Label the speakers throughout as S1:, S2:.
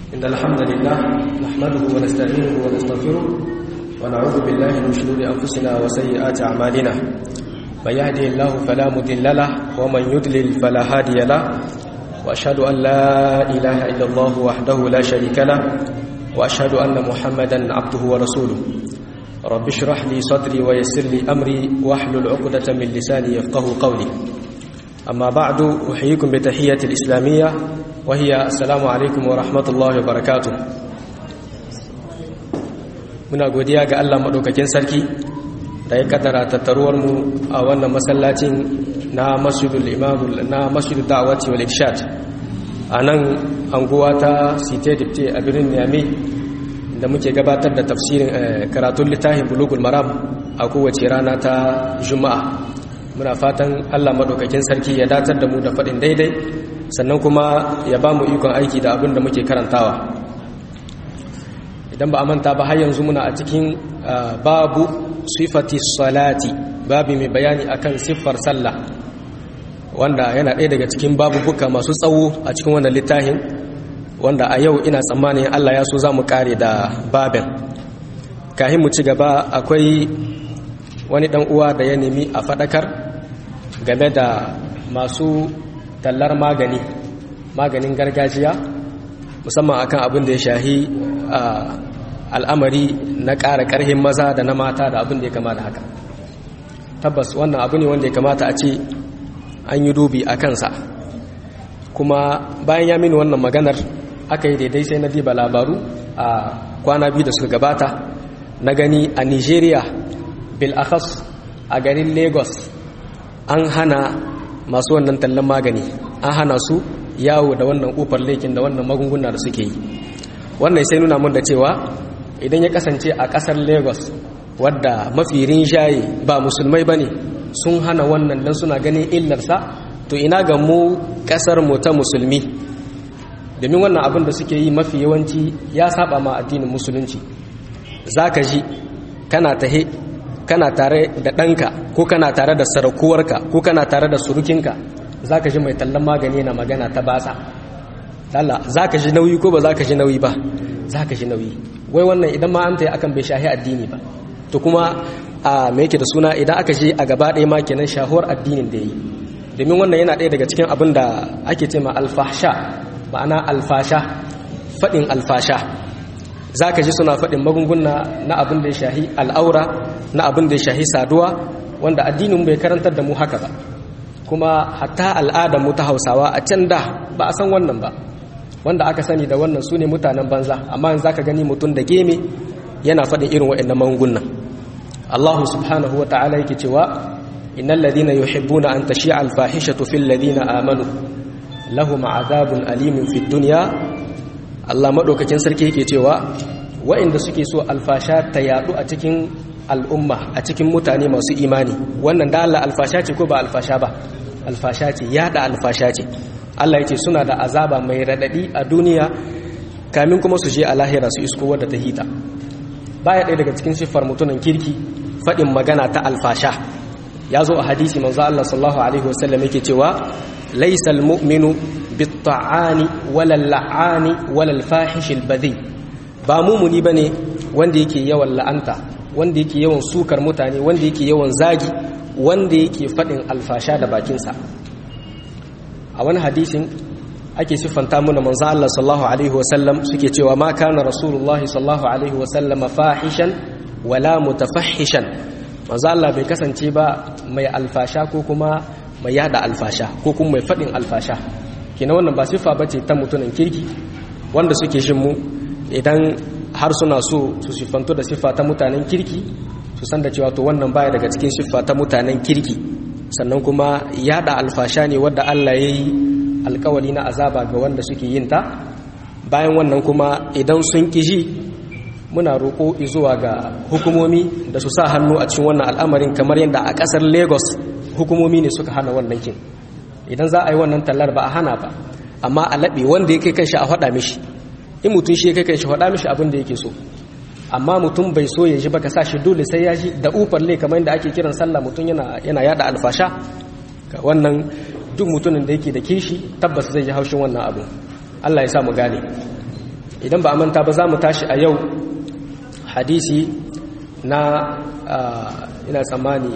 S1: إن الحمد لله نحمده ونستعينه ونستغفره ونعوذ بالله من شرور أنفسنا وسيئات أعمالنا من يهده الله فلا مضل له ومن يضلل فلا هادي له وأشهد أن لا إله إلا الله وحده لا شريك له وأشهد أن محمدا عبده ورسوله رب اشرح لي صدري ويسر لي أمري واحلل عقدة من لساني يفقه قولي أما بعد أحييكم بتحية الإسلامية وهي السلام عليكم ورحمة الله وبركاته muna godiya ga Allah maɗaukakin sarki da ya kaddara tattaruwarmu a wannan masallacin na masjidul imamul na masjidul da'awati wal ikshad a nan anguwa ta site dipte a birnin Niamey da muke gabatar da tafsirin karatun littafin bulugul maram a kowace rana ta juma'a muna fatan Allah maɗaukakin sarki ya datar da mu da faɗin daidai sannan kuma ya ba mu ikon aiki da abin da muke karantawa idan ba a manta ba har yanzu muna a cikin babu sifati salati babu mai bayani akan siffar sallah wanda yana ɗaya daga cikin babubuka masu tsawo a cikin wannan littafin wanda a yau ina tsammanin Allah ya so za mu kare da babin kahin mu ci gaba akwai wani ɗan uwa da ya nemi a faɗakar game da masu tallar magani maganin gargajiya musamman akan abin da ya shahi al'amari na ƙara ƙarhin maza da na mata da abin da ya kama da haka tabbas wannan abu ne wanda ya kamata a ce an yi dubi a kansa kuma bayan ya mini wannan maganar aka yi daidai sai na diba labaru a kwana biyu da suka gabata na gani a nigeria bil'akhas a garin lagos an hana masu wannan tallan magani an hana su yawo da wannan kofar laikin da wannan magunguna da suke yi wannan sai nuna mun da cewa idan ya kasance a kasar lagos wadda mafi rinjaye ba musulmai ba ne sun hana wannan don suna ganin illarsa to ina ga mu kasar mu ta musulmi domin wannan abin da suke yi mafi yawanci ya saba ma addinin musulunci za ka ji kana tahe kana tare da ɗanka ko kana tare da sarakuwarka ko kana tare da surukinka za ka ji mai tallan magani na magana ta basa Allah za ka ji nauyi ko ba za ka ji nauyi ba za ka ji nauyi wai wannan idan ma an ta yi akan bai shahi addini ba to kuma a me yake da suna idan aka je a gaba ɗaya ma kenan shahuwar addinin da yi domin wannan yana ɗaya daga cikin abin da ake ce ma alfasha ma'ana alfasha faɗin alfasha za ka ji suna faɗin magunguna na abin da ya shahi al'aura na abin da ya shahi saduwa wanda addinin bai karantar da mu haka ba kuma hatta al'adar mu ta hausawa a can da ba a san wannan ba wanda aka sani da wannan su ne mutanen banza amma yanzu ka gani mutum da geme yana faɗin irin waɗannan magungunan Allahu subhanahu wa ta'ala yake cewa innal ladina yuhibbuna an tashi'a al-fahishatu fil ladina amanu lahum azabun alimin fid dunya Allah madaukakin sarki yake cewa waɗanda suke so alfasha ta yadu a cikin al'umma a cikin mutane masu imani wannan da Allah alfasha ce ko ba alfasha ba alfasha ce yada alfasha ce Allah yace suna da azaba mai radadi a duniya kamin kuma su je a lahira su isko wadda ta hita baya ɗaya daga cikin siffar mutunan kirki faɗin magana ta alfasha ya zo a hadisi manzo Allah sallallahu alaihi wasallam yake cewa laysal mu'minu bit-ta'ani wala la'ani wala al-fahish al-badhi ba mumuni bane wanda yake yawan la'anta wanda yake yawan sukar mutane wanda yake yawan zagi wanda yake faɗin alfasha da bakinsa a wani hadisin ake siffanta muna manzo Allah sallallahu alaihi wasallam suke cewa ma kana rasulullahi sallallahu alaihi wasallam fahishan wala mutafahishan manzo Allah bai kasance ba mai alfasha ko kuma mai yada alfasha ko kuma mai faɗin alfasha kina wannan ba siffa bace ta mutunan kirki wanda suke shin mu idan har suna so su siffanto da siffa ta mutanen kirki su san da cewa to wannan baya daga cikin siffa ta mutanen kirki sannan kuma yada alfasha ne wadda Allah ya yi alkawari na azaba ga wanda suke yin ta bayan wannan kuma idan sun kiji muna roƙo zuwa ga hukumomi da su sa hannu a cikin wannan al'amarin kamar yadda a ƙasar lagos hukumomi ne suka hana wannan kin idan za a yi wannan tallar ba a hana ba amma a laɓe wanda ya kai kanshi a faɗa mishi in mutum shi ya kai kanshi faɗa mishi abin da yake so amma mutum bai so ya ji ba ka sa shi dole sai ya ji da ufar lai kamar yadda ake kiran sallah mutum yana yana yada alfasha wannan duk mutumin da yake da kishi tabbas zai ji haushin wannan abu Allah ya sa mu gane idan ba a manta ba za mu tashi a yau hadisi na ina tsammani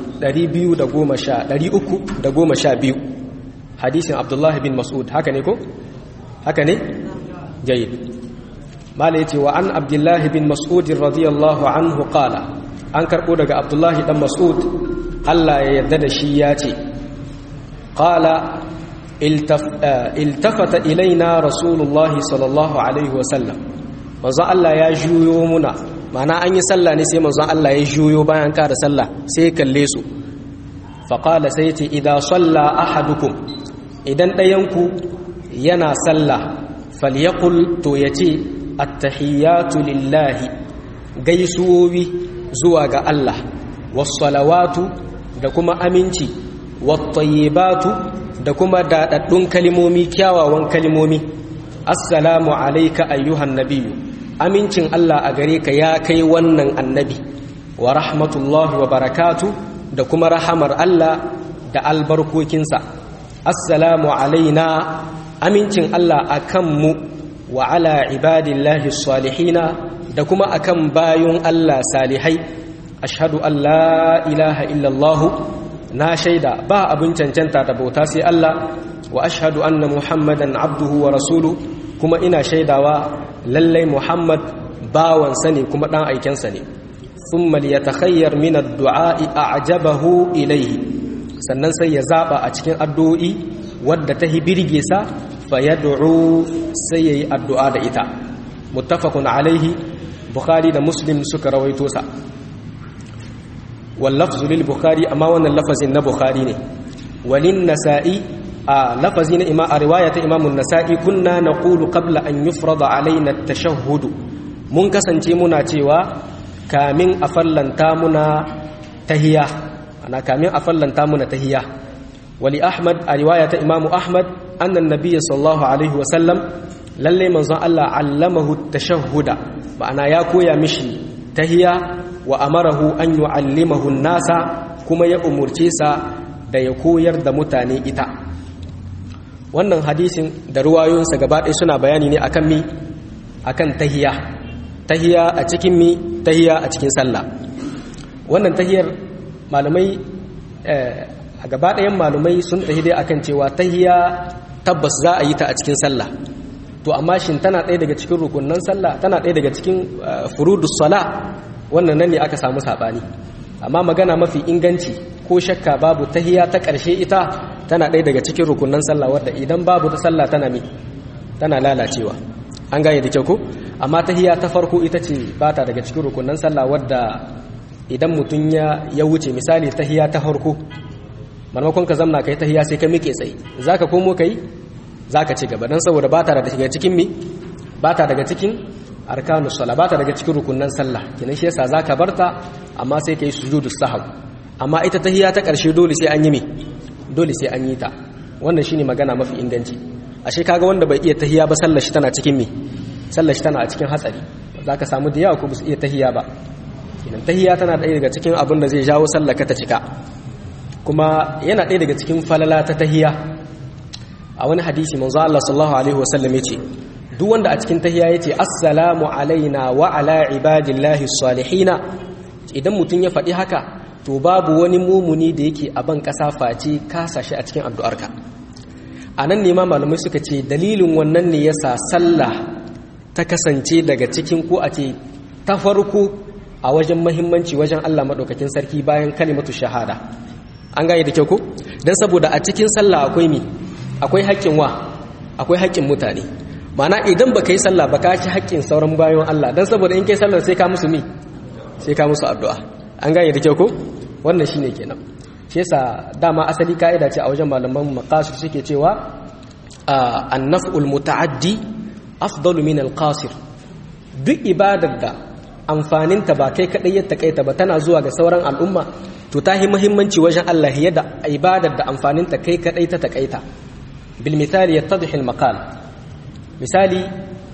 S1: 312 hadisin abdullahi bin mas'ud haka ne ko? haka ne? jayi mala ya ce wa an abdullahi bin mas'ud radiyallahu anhu qala an karɓo daga abdullahi dan mas'ud allah ya yarda da shi ya ce qala iltafata ilaina rasulullahi sallallahu alaihi wasallam manzon Allah ya juyo muna mana an yi sallah ne sai manzon Allah ya juyo bayan kada sallah sai kalle su faqala sai ce idan salla ahadukum idan ɗayanku yana sallah falyaqul to yace attahiyatu lillahi gaisuwowi zuwa ga Allah was-salawatu da kuma aminci wat-tayyibatu da kuma daɗaɗɗun kalimomi kyawawan kalimomi assalamu alaika ayyuhan nabiyu amincin Allah a gare ka ya kai wannan annabi wa rahmatullahi wa barakatu da kuma rahamar Allah da albarkokinsa assalamu alaina amincin Allah a kanmu wa ala ibadillahi salihina da kuma akan bayun Allah salihai ashhadu an la ilaha illallahu na shaida ba abin cancanta da bauta sai Allah wa ashhadu anna muhammadan abduhu wa rasulu kuma ina shaidawa lallai muhammad bawansa ne kuma dan aikensa ne thumma liyatakhayyar min ad-du'a'i a'jabahu ilayhi sannan sai ya zaba a cikin addu'o'i wadda ta hibirge sa fayad'u sai yayi addu'a da ita muttafaqun alaihi bukhari da muslim suka rawaito sa واللفظ للبخاري أما وانا اللفظ النبخاري نه وللنسائي آه لفظ إما رواية إمام النسائي كنا نقول قبل أن يفرض علينا التشهد من كسنتي منا تيوا كامن أفلن تامنا تهيا أنا كامن أفلن تامنا تهيا ولأحمد رواية إمام أحمد أن النبي صلى الله عليه وسلم للي من الله علمه التشهد معنى يا كويا مشي تهيا wa amarahu an yu'allimahu nasa kuma ya umurce sa da ya koyar da mutane ita wannan hadisin da ruwayoyinsa gaba ɗaya suna bayani ne akan mi akan tahiya tahiya a cikin mi tahiya a cikin sallah wannan tahiyar malumai a gaba ɗayan malumai sun tahi dai akan cewa tahiya tabbas za a yi ta a cikin sallah to amma shin tana ɗaya daga cikin rukunnan sallah tana ɗaya daga cikin furudus sala wannan nan ne aka samu saɓani amma magana mafi inganci ko shakka babu tahiya ta ƙarshe ita tana ɗaya daga cikin rukunan sallah wadda idan babu ta sallah tana mi tana lalacewa an gane da kyau ko amma tahiya ta farko ita ce ba ta daga cikin rukunan sallah wadda idan mutum ya ya wuce misali tahiya ta farko maimakon ka zamna kai tahiya sai ka miƙe tsaye zaka komo kai zaka ci gaba dan saboda ba ta daga cikin mi ba ta daga cikin arkanu sala ba ta daga cikin rukunan sallah kinan shi yasa zaka barta amma sai kai sujudu sahw amma ita tahiyya ta karshe dole sai an yi me dole sai an yi ta wannan shine magana mafi inganci ashe kaga wanda bai iya tahiyya ba sallar shi tana cikin me sallar shi tana a cikin hatsari zaka samu da yawa ko ba su iya tahiyya ba kinan tahiyya tana ɗaya daga cikin abin da zai jawo sallar ka ta cika kuma yana ɗaya daga cikin falala ta tahiyya a wani hadisi manzo Allah sallallahu alaihi wasallam yace duk wanda a cikin tahiya yace assalamu alaina wa ala ibadillahi salihina idan mutum ya faɗi haka to babu wani mumuni da yake a ban ƙasa face kasa shi a cikin addu'arka a nan ne ma malamai suka ce dalilin wannan ne yasa sallah ta kasance daga cikin ko a ce ta farko a wajen mahimmanci wajen Allah maɗaukakin sarki bayan kalimatu shahada an gane da kyau ko don saboda a cikin sallah akwai mi akwai haƙƙin wa akwai haƙƙin mutane mana idan ba ka yi sallah ba ka ci haƙƙin sauran bayan Allah don saboda in kai sallah sai ka musu mi sai ka musu addu'a an gane da kyau ko wannan shine kenan shi yasa dama asali ka'ida ce a wajen malaman maqasid suke cewa an-naf'ul muta'addi afdalu min al-qasir duk ibadar da amfaninta ba kai kadai ya takaita ba tana zuwa ga sauran al'umma to ta yi muhimmanci wajen Allah yadda ibadar da amfaninta kai kadai ta takaita bil misali yattadhi al maqal misali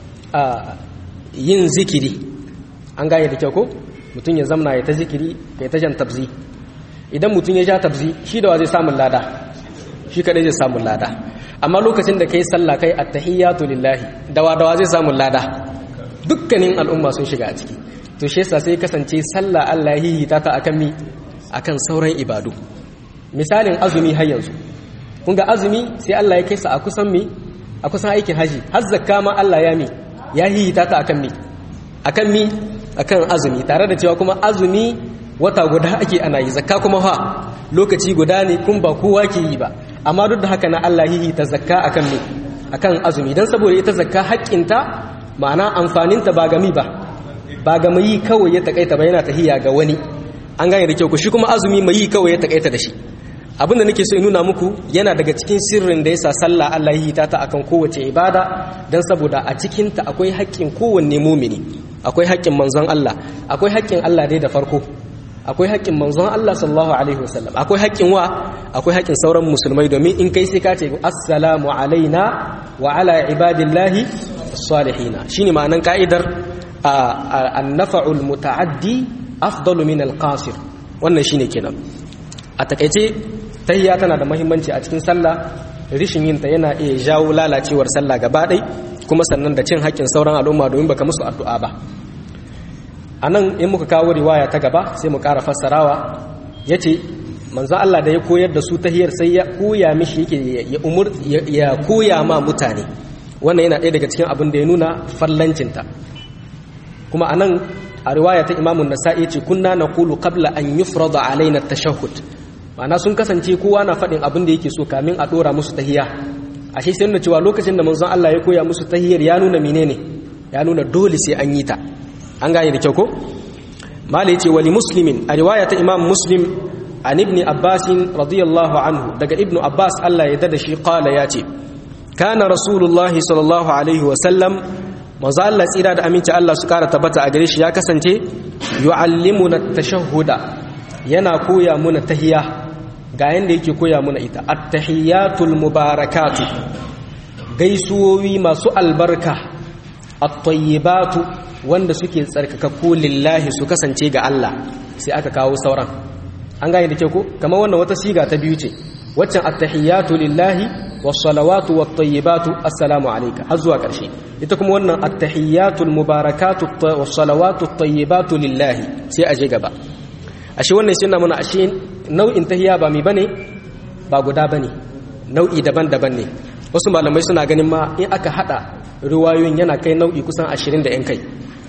S1: yin zikiri an gane da kyau ko mutum ya zamna ya ta zikiri ya ta jan tabzi idan mutum ya ja tabzi shi da wa zai samun lada shi kadai zai samun lada amma lokacin da kai sallah kai attahiyatu lillahi dawa dawa zai samun lada dukkanin al'umma sun shiga a ciki to shi yasa sai kasance sallah Allah ya hihita ta akan mi akan sauran ibadu misalin azumi har yanzu kun ga azumi sai Allah ya kai sa a kusan mi a kusan aikin haji har zakka ma Allah ya mi ya hihita ta akan mi akan mi akan azumi tare da cewa kuma azumi wata guda ake ana yi zakka kuma ha lokaci guda ne kun ba kowa ke yi ba amma duk da haka na Allah hihita zakka akan mi akan azumi dan saboda ita zakka haƙƙinta ma'ana amfaninta ba gami ba ba ga mai kawai ya takaita ba yana tahiya ga wani an gane da kyau ku shi kuma azumi mai kawai ya takaita da shi abinda nake so in nuna muku yana daga cikin sirrin da yasa sallah Allah ya hita ta akan kowace ibada dan saboda a cikin ta akwai haƙƙin kowanne mumini akwai haƙƙin manzon Allah akwai haƙƙin Allah dai da farko akwai haƙƙin manzon Allah sallallahu alaihi wasallam akwai haƙƙin wa akwai haƙƙin sauran musulmai domin in kai sai ka ce assalamu alaina wa ala ibadillahi salihina shine ma'anan ka'idar an-nafa'ul muta'addi afdalu min al-qasir wannan shine kenan a takeice tahiyya tana da muhimmanci a cikin sallah rishin yin ta yana iya jawo lalacewar sallah gaba ɗai kuma sannan da cin haƙƙin sauran al'umma domin baka musu addu'a ba anan in muka kawo riwaya ta gaba sai mu ƙara fassarawa yace manzo Allah da ya koyar da su tahiyar sai ya koya mishi yake ya umur ya koya ma mutane wannan yana ɗaya daga cikin abin da ya nuna fallancinta kuma anan a riwaya ta imamun nasa'i ce kunna naqulu qabla an yufrada alaina at-tashahhud ma'ana sun kasance kowa na faɗin abin da yake so kamin a ɗora musu tahiya ashe sai nuna cewa lokacin da manzon Allah ya koya musu tahiyar ya nuna menene ya nuna dole sai an yi ta an gane da kyau ko mala yace wali muslimin a riwaya ta imam muslim an ibn abbas radiyallahu anhu daga ibn abbas Allah ya dada shi qala yace kana rasulullah sallallahu alaihi wa sallam manzo Allah tsira da aminci Allah su kara tabbata a gare shi ya kasance yu'allimuna at-tashahhuda yana koya muna tahiya ga yanda yake koya muna ita at-tahiyatul mubarakatu gaisuwowi masu albarka at-tayyibatu wanda suke tsarkakakku lillahi su kasance ga Allah sai aka kawo sauran an gane da ke ko kamar wannan wata siga ta biyu ce waccan at-tahiyatu lillahi was-salawatu wat-tayyibatu assalamu alayka har zuwa ƙarshe ita kuma wannan at-tahiyatul mubarakatu was-salawatu at-tayyibatu lillahi sai aje gaba ashe wannan shi na muna ashe nau'in tahiya ba mi bane ba guda bane nau'i daban-daban ne wasu malamai suna ganin ma in aka hada ruwayoyin yana kai nau'i kusan 20 da yan kai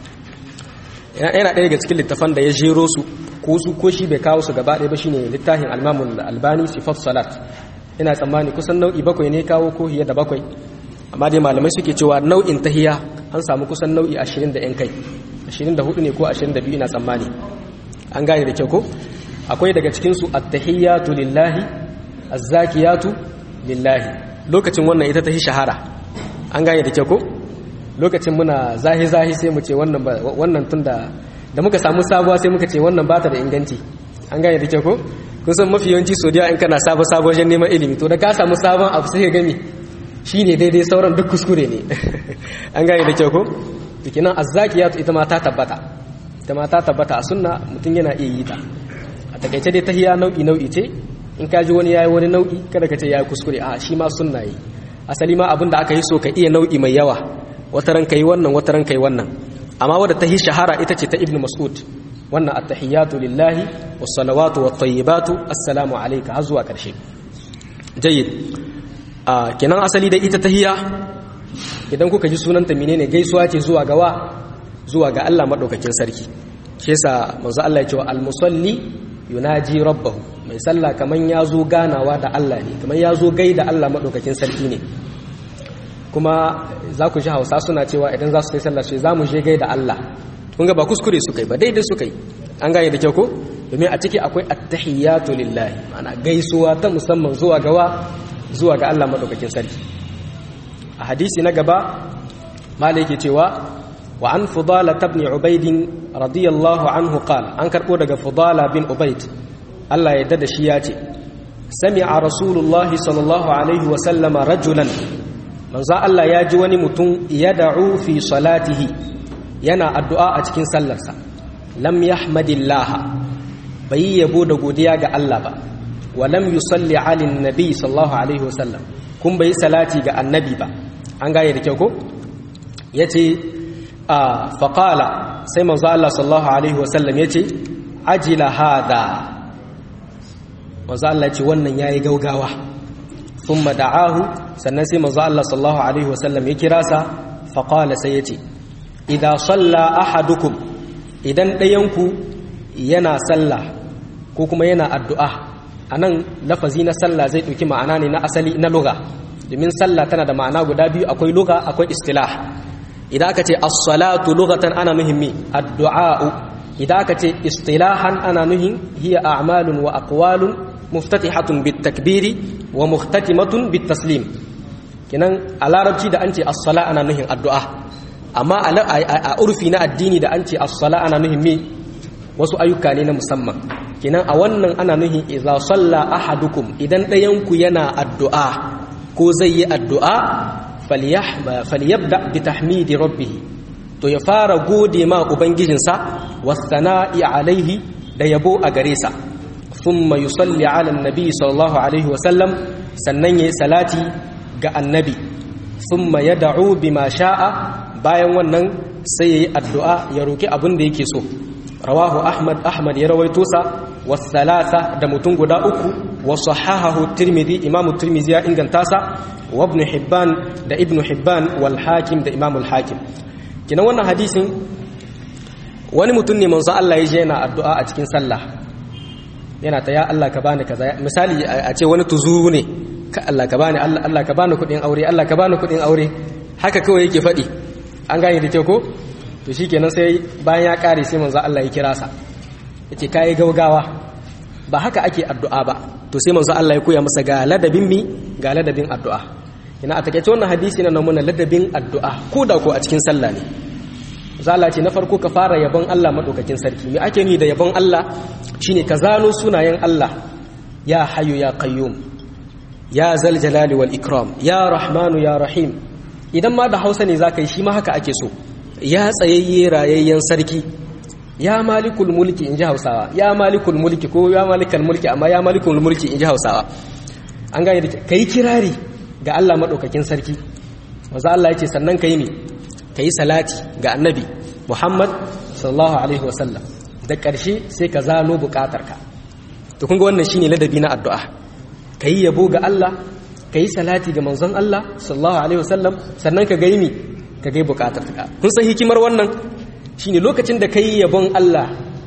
S1: yana ɗaya daga cikin littafan da ya jero su ko su ko shi bai kawo su gaba ɗaya ba shine littafin almamun albani sifat salat ina tsammani kusan nau'i bakwai ne kawo ko hiya da bakwai amma dai malamai suke cewa nau'in tahiya an samu kusan nau'i 20 da yan kai 24 ne ko 22 ina tsammani an gane da kyau ko akwai daga cikinsu attahiyatu lillahi azzakiyatu lillahi lokacin wannan ita ta shahara an gane da kyau ko lokacin muna zahi zahi sai mu ce wannan wannan tunda da muka samu sabuwa sai muka ce wannan bata da inganci an gane da kyau ko kun san mafi yawanci sodiya in kana sabo sabo wajen neman ilimi to da ka samu sabon abu sai ka gani shine daidai sauran duk kuskure ne an gane da kyau ko dikinan azzakiyatu ita ma ta tabbata ita ma ta tabbata a sunna mutum yana iya yi ta a takaice dai tahiya nau'i nau'i ce in ka ji wani yayi wani nau'i kada ka ce yayi kuskure a shi ma sunna yi asali ma abinda aka yi so ka iya nau'i mai yawa wata ran kai wannan wata ran kai wannan amma wadda ta yi shahara ita ce ta ibnu mas'ud wannan at-tahiyatu lillahi was-salawatu wat-tayyibatu assalamu alayka har zuwa karshe jayyid a kenan asali da ita tahiya idan kuka ji sunanta menene gaisuwa ce zuwa gawa zuwa ga Allah maɗaukakin sarki shi yasa manzo Allah ya ce wa al-musalli yunaji rabbahu mai sallah kaman ya zo ganawa da Allah ne kaman ya zo gaida Allah maɗaukakin sarki ne kuma za ku ji Hausa suna cewa idan za su kai sallah sai za mu je gaida Allah kun ga ba kuskure su kai ba daidai su kai an gane da kyau ko domin a ciki akwai at-tahiyatu lillahi ma'ana gaisuwa ta musamman zuwa gawa zuwa ga Allah maɗaukakin sarki a hadisi na gaba malai yake cewa وعن فضالة بن عبيد رضي الله عنه قال أنكر أودك فضالة بن عبيد الله يدد شياتي سمع رسول الله صلى الله عليه وسلم رجلا من ذا الله يجوني متون يدعو في صلاته ينا الدعاء أتكين سلسة لم يحمد الله بي يبود قديا الله با ولم يصلي على النبي صلى الله عليه وسلم كم بي صلاتي النبي با أنغا يدكيوكو يتي a faqala sai manzo Allah sallallahu alaihi wasallam yace ajila hada manzo Allah yace wannan yayi gaugawa thumma da'ahu sannan sai manzo Allah sallallahu alaihi wasallam ya kira sa faqala sai yace idza salla ahadukum idan ɗayanku yana sallah ko kuma yana addu'a anan lafazi na sallah zai ɗauki ma'ana ne na asali na lugha domin sallah tana da ma'ana guda biyu akwai lugha akwai istilah idan aka ce as-salatu lughatan ana nuhin mi addu'a idan aka ce istilahan ana nuhin hiya a'malun wa aqwalun muftatihatun bit-takbiri wa muhtatimatun bit-taslim kinan a larabci da an ce as-sala ana nuhin addu'a amma a urfi na addini da an ce as-sala ana nuhin mi wasu ayyuka ne na musamman kinan a wannan ana nuhin idza salla ahadukum idan ɗayan ku yana addu'a ko zai yi addu'a falyabda bi tahmidi rabbih to ya fara gode ma ubangijinsa wasana'i alaihi da yabo a gare sa thumma yusalli ala annabi sallallahu alaihi wasallam sannan yayi salati ga annabi thumma yad'u bima sha'a bayan wannan sai yayi addu'a ya roki abin da yake so rawahu ahmad ahmad ya rawaito sa wasalasa da mutum guda uku wa sahahahu tirmidhi imam tirmidhi ya inganta sa wa ibn hibban da ibn hibban wal hakim da imam al hakim kina wannan hadisin wani mutum ne manzo Allah ya je yana addu'a a cikin sallah yana ta ya Allah ka bani kaza misali a ce wani tuzuru ne ka Allah ka bani Allah Allah ka bani kudin aure Allah ka bani kudin aure haka kawai yake faɗi an gane da kyau ko to shikenan sai bayan ya kare sai manzo Allah ya kira sa yace kai gaugawa ba haka ake addu'a ba to sai manzo Allah ya koya masa ga ladabin mi ga ladabin addu'a ina a takeice wannan hadisi na nuna ladabin addu'a ko da ko a cikin sallah ne zala ce na farko ka fara yabon Allah madaukakin sarki me ake ni da yabon Allah shine ka zano sunayen Allah ya hayyu ya qayyum ya zal jalali wal ikram ya rahmanu ya rahim idan ma da Hausa ne zaka yi shi ma haka ake so ya tsayayye rayayyen sarki ya malikul mulki inji Hausawa ya malikul mulki ko ya malikal mulki amma ya malikul mulki inji Hausawa an gane da kai kirari ga Allah madaukakin sarki manzo Allah yace sannan kai ne ka yi salati ga annabi muhammad sallallahu alaihi wasallam da ƙarshe sai ka zano buƙatarka to kun ga wannan shine ladabi na addu'a ka yi yabo ga Allah ka yi salati ga manzon Allah sallallahu alaihi wasallam sannan ka gaimi ka gai buƙatarka kun san hikimar wannan shine lokacin da ka yi yabon Allah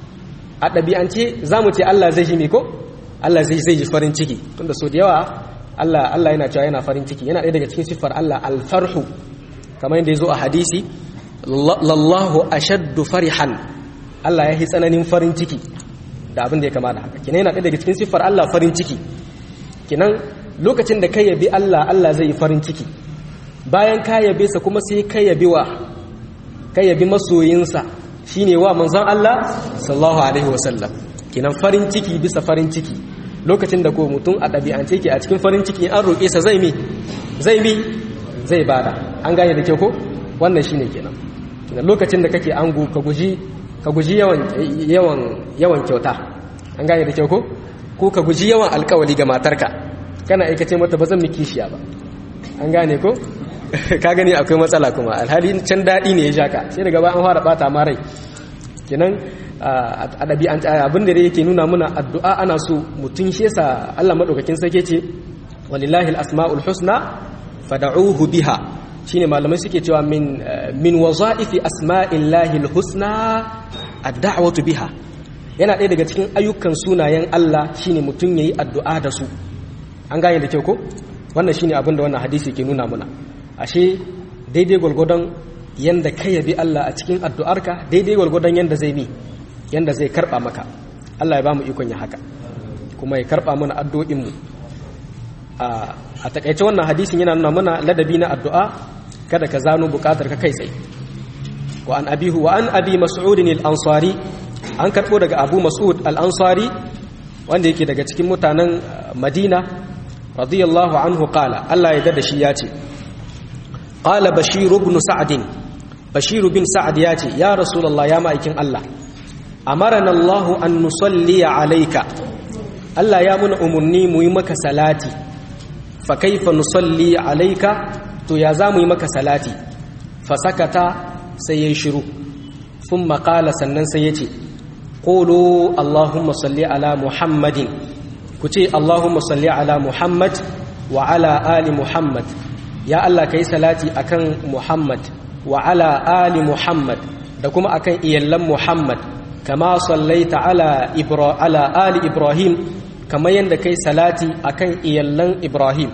S1: a ɗabi'ance za mu ce Allah zai ji me ko Allah zai zai ji farin ciki tunda so da yawa Allah Allah yana cewa yana farin ciki yana ɗaya daga cikin siffar Allah alfarhu kamar yadda ya zo a hadisi lallahu ashaddu farihan Allah ya yi tsananin farin ciki da abin da ya kama da haka kinan yana ɗaya daga cikin siffar Allah farin ciki kinan lokacin da kai yabi Allah Allah zai yi farin ciki bayan ka yabe sa kuma sai kai yabi wa kai yabi masoyinsa shine wa manzon Allah sallallahu alaihi wasallam kinan farin ciki bisa farin ciki lokacin da ko mutum a ɗabi'ance ke a cikin farin ciki an roƙe sa zai mi zai mi zai bada an gane da kyau ko wannan shine kenan kenan lokacin da kake ango ka guji ka guji yawan yawan yawan kyauta an gane da kyau ko ko ka guji yawan alkawali ga matarka kana aikace mata ba zan miki kishiya ba an gane ko ka gani akwai matsala kuma alhali can daɗi ne ya shaka sai daga bayan fara bata ma rai kenan a ɗabi'an abin da yake nuna muna addu'a ana so mutum shi yasa Allah madaukakin sarki ce walillahi al-asma'ul husna fada'uhu biha shine malamai suke cewa min min wazaifi asma'illahi alhusna ad-da'watu biha yana ɗaya daga cikin ayyukan sunayen Allah shine mutum yayi addu'a da su an gane da kyau ko wannan shine abin da wannan hadisi ke nuna muna ashe daidai gwargwadon yanda ka yabi Allah a cikin addu'arka daidai gwargwadon yanda zai bi yanda zai karba maka Allah ya ba mu ikon ya haka kuma ya karba mana addu'o'in mu a takaice wannan hadisin yana nuna mana ladabi na addu'a kada ka zano bukatar ka kai tsaye wa an abihu wa an abi mas'ud al-ansari an karbo daga abu mas'ud al-ansari wanda yake daga cikin mutanen madina radiyallahu anhu qala Allah ya da shi ya ce qala bashir ibn sa'd bashir bin sa'd ya ce ya rasulullah ya ma'aikin Allah amarana Allah an nusalli alayka Allah ya muna umurni mu yi maka salati fa kaifa nusalli alayka to ya za mu yi maka salati fa sakata sai yayi shiru thumma qala sannan sai yace qulu allahumma salli ala muhammadin ku ce allahumma salli ala muhammad wa ala ali muhammad ya Allah kai salati akan muhammad wa ala ali muhammad da kuma akan iyallan muhammad kama sallaita ala ibra ala ali ibrahim kamar yadda kai salati akan iyallan ibrahim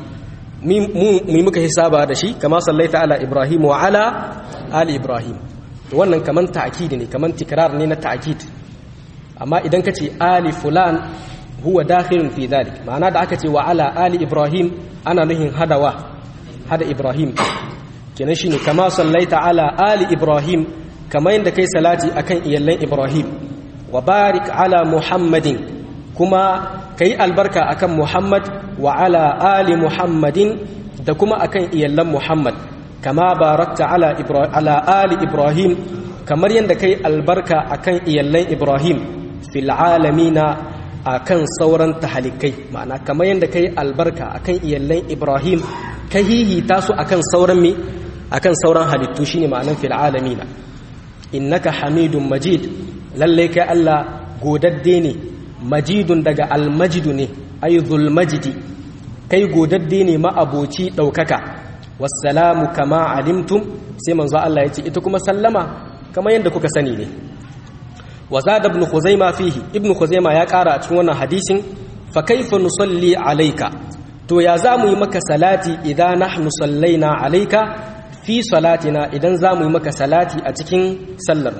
S1: mu muka hisaba da shi kama sallaita ala ibrahim wa ala ali ibrahim wannan kaman ta'kid ne kaman tikrar ne na ta'kid amma idan ka ce ali fulan huwa dakhilun fi dhalik ma'ana da aka ce wa ala ali ibrahim ana nuhin hadawa hada ibrahim kenan shine kama sallaita ala ali ibrahim kamar yadda kai salati akan iyallan ibrahim wa barik ala muhammadin kuma kai albarka akan muhammad wa ala ali muhammadin da kuma akan iyallan muhammad kama barakta ala ala ali ibrahim kamar yadda kai albarka akan iyallan ibrahim fil alamina akan sauran tahalikai ma'ana kamar yadda kai albarka akan iyallan ibrahim ka hihita su akan sauran mi akan sauran halittu shine ma'anan fil alamina innaka hamidun majid lalle kai Allah godadde ne majidun daga almajidu ne ayyuzul majidi kai godadde ne ma'aboci daukaka wassalamu kama alimtum sai manzo Allah ya ce ita kuma sallama kamar yadda kuka sani ne wa zada ibn khuzaima fihi ibn khuzaima ya kara a cikin wannan hadisin fa kaifa nusalli alayka to ya za mu yi maka salati idan nahnu sallaina alayka fi salatina idan za mu yi maka salati a cikin sallar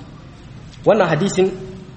S1: wannan hadisin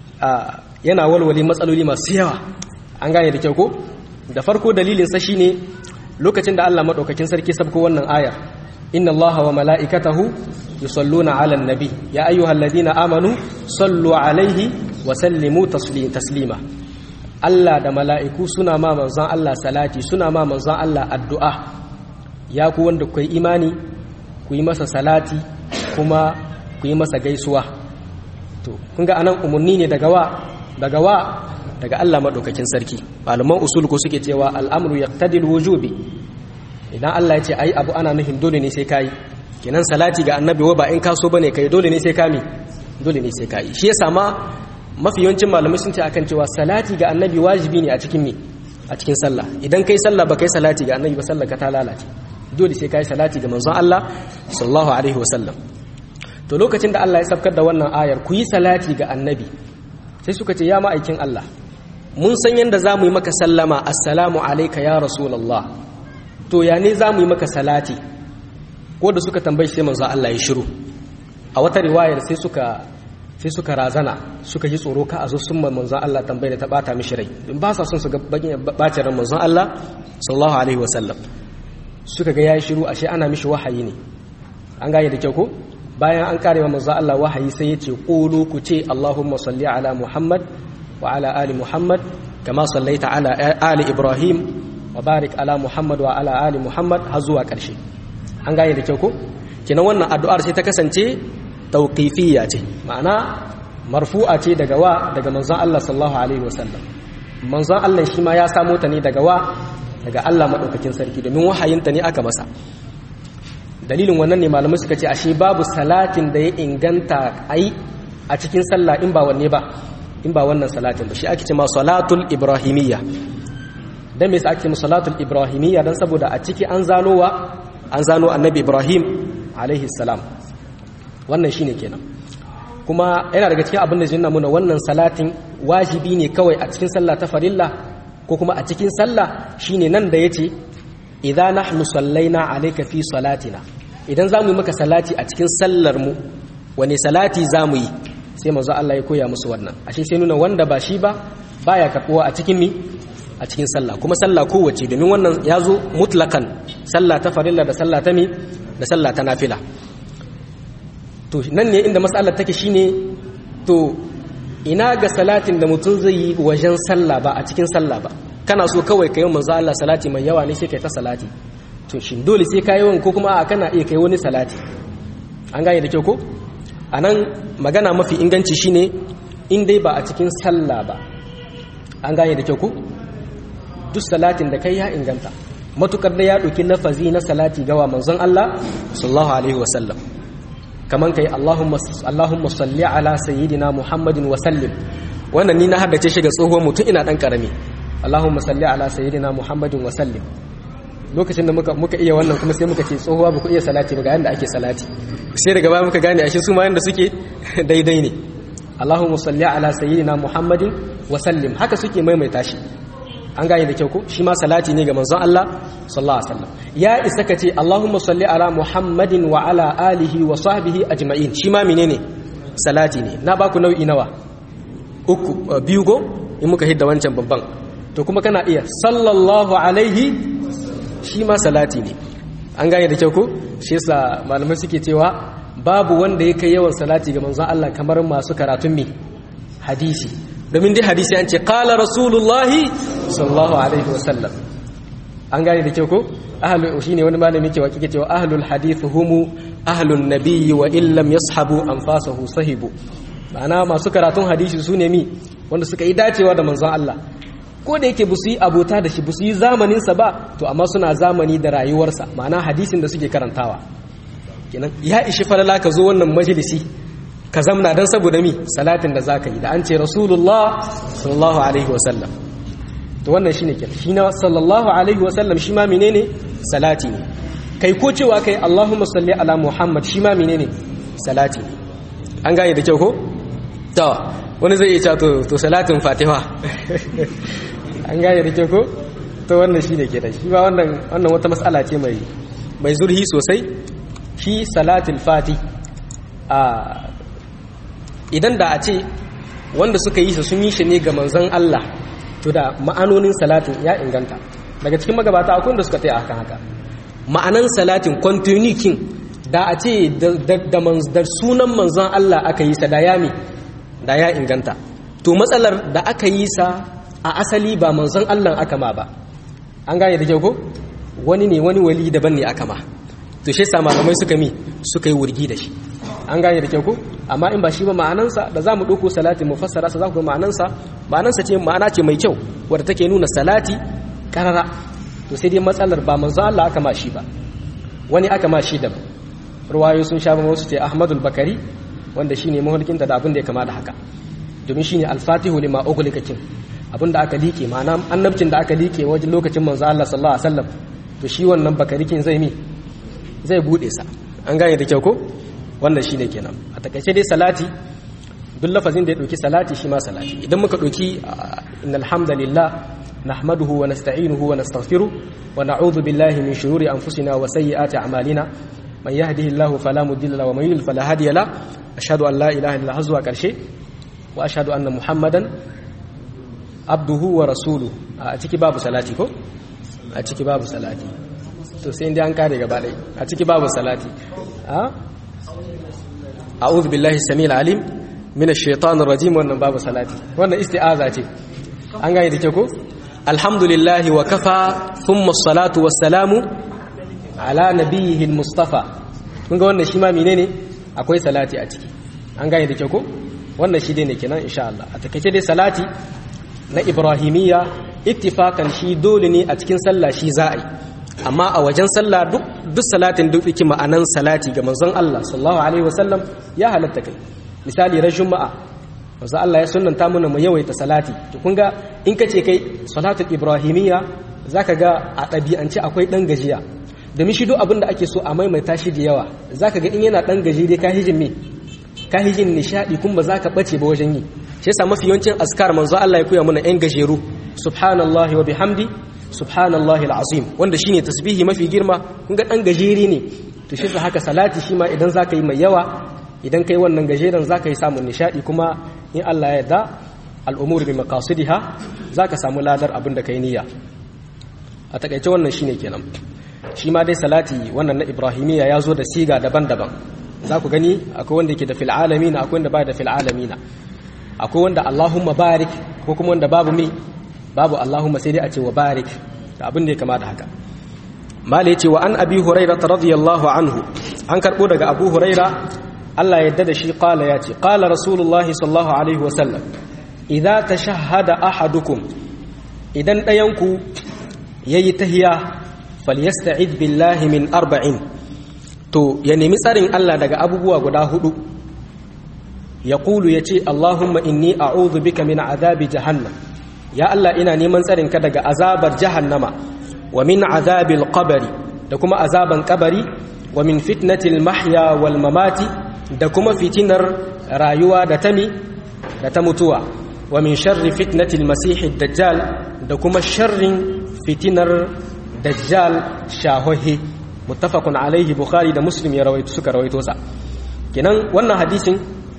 S1: yana walwale matsaloli masu yawa an gane da kyau ko da farko dalilinsa shine lokacin da Allah madaukakin sarki sabko wannan ayar inna allaha wa mala'ikatahu yusalluna 'alan nabi ya ayyuhalladhina amanu sallu 'alaihi wa sallimu taslima Allah da mala'iku suna ma manzon Allah salati suna ma manzon Allah addu'a ya ku wanda ku imani ku yi masa salati kuma ku yi masa gaisuwa to kun ga anan umarni ne daga wa daga wa daga Allah madaukakin sarki malaman usul ko suke cewa al'amru yaqtadil wujubi idan Allah ya ce ai abu ana nufin dole ne sai kai kenan salati ga annabi wa ba in kaso bane kai dole ne sai kami dole ne sai kai shi yasa ma mafi yawancin malamai sun ce akan cewa salati ga annabi wajibi ne a cikin me a cikin sallah idan kai sallah ba kai salati ga annabi ba sallah ka ta lalace dole sai kai salati ga manzon Allah sallallahu alaihi wasallam to lokacin da Allah ya sabkar da wannan ayar ku yi salati ga annabi sai suka ce ya ma'aikin Allah mun san yanda za mu yi maka sallama assalamu alayka ya rasulullah to ya ne za mu yi maka salati ko da suka tambayi sai manzon Allah ya shiru a wata riwayar sai suka sai suka razana suka yi tsoro ka a zo sun manzon Allah tambaye da ta bata mishi rai in ba sa son su ga bacin ran manzon Allah sallallahu alaihi wasallam suka ga yayi shiru ashe ana mishi wahayi ne an gane da kyau ko bayan an kare wa manzon Allah wahayi sai yace qulu ku ce Allahumma salli ala Muhammad wa ala ali Muhammad kama sallaita ala ali Ibrahim wa barik ala Muhammad wa ala ali Muhammad har zuwa karshe an gane da kyau ko kenan wannan addu'ar sai ta kasance tauqifiyya ce ma'ana marfu'a ce daga wa daga manzon Allah sallallahu alaihi wasallam manzon Allah shi ma ya samo ta ne daga wa daga Allah madaukakin sarki domin wahayinta ne aka masa dalilin wannan ne malamai suka ce ashe babu salatin da ya inganta ai a cikin sallah in ba wanne ba in ba wannan salatin ba shi ake ce ma salatul ibrahimiyya dan me yasa ake ce salatul ibrahimiyya dan saboda a ciki an zano wa an zano annabi ibrahim alaihi salam wannan shine kenan kuma yana daga cikin abin da zai nuna wannan salatin wajibi ne kawai a cikin sallah ta farilla ko kuma a cikin sallah shine nan da yace idza nahnu sallaina alayka fi salatina idan zamu yi maka salati a cikin sallar mu wane salati zamu yi sai manzo Allah ya koya musu wannan ashe sai nuna wanda ba shi ba baya kafuwa a cikin mi a cikin sallah kuma sallah kowace domin wannan ya zo mutlakan sallah ta farilla da sallah ta mi da sallah ta nafila to nan ne inda matsalar take shine to ina ga salatin da mutum zai yi wajen sallah ba a cikin sallah ba kana so kawai ka yi manzo Allah salati mai yawa ne sai kai ta salati to shin dole sai ka yi wani ko kuma a kana iya kai wani salati an gane da kyau ko anan magana mafi inganci shine in dai ba a cikin sallah ba an gane da kyau ko duk salatin da kai ya inganta matukar da ya ɗauki lafazi na salati gawa manzon Allah sallallahu alaihi wasallam kaman kai Allahumma Allahumma salli ala sayyidina Muhammadin wa sallim wannan ni na haddace shi ga tsohuwar mutum ina dan karami Allahumma salli ala sayyidina Muhammadin wa sallim lokacin da muka muka iya wannan kuma sai muka ce tsohuwa ba ku iya salati ba ga yanda ake salati sai daga baya muka gane ashe su ma yanda suke daidai ne Allahumma salli ala sayyidina Muhammadin wa sallim haka suke maimaita shi an gane da kyau ko shi ma salati ne ga manzon Allah sallallahu alaihi wasallam ya isa ka ce Allahumma salli ala Muhammadin wa ala alihi wa sahbihi ajma'in shi ma menene salati ne na baku nau'i nawa uku biyu go in muka hidda wancan babban to kuma kana iya sallallahu alaihi shi ma salati ne an gane da kyau ko shi yasa malamai suke cewa babu wanda ya kai yawan salati ga manzon Allah kamar masu karatun mi hadisi domin dai hadisi an ce qala rasulullahi sallallahu alaihi wasallam an gane da kyau ko ahlu shine wani malami ke wakike cewa ahlul hadith humu ahlun nabiyyi wa illam yashabu anfasahu sahibu ma'ana masu karatun hadisi su ne mi wanda suka yi dacewa da manzon Allah ko da yake busu yi abota da shi busu yi zamaninsa ba to amma suna zamani da rayuwarsa ma'ana hadisin da suke karantawa kenan ya ishi falala ka zo wannan majalisi ka zamna dan saboda mi salatin da zaka yi da an ce rasulullah sallallahu alaihi wasallam to wannan shine kenan shi na sallallahu alaihi wasallam shi ma menene salati ne kai ko cewa kai allahumma salli ala muhammad shi ma menene salati ne an gane da kyau ko to wani zai iya to to salatin fatiha an gane da kyau ko to wannan shine kenan shi ba wannan wannan wata mas'ala ce mai mai zurhi sosai shi salatul fati a idan da a ce wanda suka yi su sun yi shi ne ga manzon Allah to da ma'anonin salatin ya inganta daga cikin magabata akwai da suka taya akan haka ma'anan salatin continuing da a ce da sunan manzon Allah aka yi sa da yami da ya inganta to matsalar da aka yi sa a asali ba manzon Allah aka ma ba an gane da kyau ko wani ne wani wali daban ne aka ma to shi yasa malamai suka mi suka yi wurgi da shi an gane da kyau ko amma in ba shi ba ma'anansa da zamu dauko salati mu fassara sa za ku ga ma'anansa ma'anansa ce ma'ana ce mai kyau wadda take nuna salati karara to sai dai matsalar ba manzon Allah aka ma shi ba wani aka ma shi daban ruwayo sun sha wasu ce Ahmadul Bakari wanda shine mahulkinta da abin da ya kama da haka domin shine al-fatihu lima ughliqa kin abin da aka liƙe ma'ana annabcin da aka liƙe wajen lokacin manzo Allah sallallahu alaihi wasallam to shi wannan bakarikin zai mi zai bude sa an gane da kyau ko wannan shine kenan a takaice dai salati duk lafazin da ya dauki salati shi ma salati idan muka dauki innal hamdalillah nahmaduhu wa nasta'inuhu wa nastaghfiruh wa na'udhu billahi min shururi anfusina wa sayyiati a'malina man yahdihillahu fala mudilla lahu wa man yudlil fala hadiya lahu ashhadu an la ilaha illa huwa zuwa karshe wa ashhadu anna muhammadan abduhu wa rasulu a ciki babu salati ko a ciki babu salati to sai inda an kare gaba ɗaya a ciki babu salati a a'udhu billahi samil alim min ash-shaytanir rajim wannan babu salati wannan isti'aza ce an gane da ke ko alhamdulillah wa kafa thumma as-salatu was-salamu ala nabiyhi al-mustafa kun ga wannan shi ma menene akwai salati a ciki an gane da ke ko wannan shi dai ne kenan insha Allah a takeice dai salati na ibrahimiyya ittifakan shi dole ne a cikin sallah shi za a yi amma a wajen sallah duk duk salatin duk yake ma'anan salati ga manzon Allah sallallahu alaihi wasallam ya halatta kai misali ran juma'a manzo Allah ya sunnanta mana mu yawaita salati to kun ga in kace kai salatul ibrahimiyya zaka ga a ɗabi'ance akwai dan gajiya domin shi duk abin da ake so a maimaita shi da yawa zaka ga in yana dan gaji dai ka hijin me ka hijin nishadi kun ba zaka bace ba wajen yi shi yasa mafi yawancin askar manzo Allah ya koya mana yan gajeru subhanallahi wa bihamdi subhanallahi alazim wanda shine tasbihi mafi girma kun ga dan gajeri ne to shi yasa haka salati shi ma idan zaka yi mai yawa idan kai wannan gajeren zaka yi samun nishadi kuma in Allah ya yarda al'umur bi maqasidiha zaka samu ladar abin da kai niyya a takaice wannan shine kenan shi ma dai salati wannan na ibrahimiyya ya zo da siga daban-daban za ku gani akwai wanda yake da fil alamina akwai wanda ba da fil alamina akwai wanda Allahumma barik ko kuma wanda babu mi babu Allahumma sai dai a ce wa barik da abin da ya kama da haka mala yace wa an abi huraira radiyallahu anhu an karbo daga abu huraira Allah yadda da shi qala yace qala rasulullah sallallahu alaihi wa sallam idza tashahhada ahadukum idan dayanku yayi tahiya falyasta'id billahi min arba'in to ya nemi tsarin Allah daga abubuwa guda hudu ya kulu ya ce Allahumma inni a'udhu bika min azabi jahannam ya Allah ina neman tsarin ka daga azabar jahannama wa min azabil qabri da kuma azaban kabari wa min fitnatil mahya wal mamati da kuma fitinar rayuwa da tami da ta mutuwa wa min sharri fitnatil masihid dajjal da kuma sharrin fitinar dajjal shahohi muttafaqun alaihi bukhari da muslim ya rawaito suka rawaito sa kenan wannan hadisin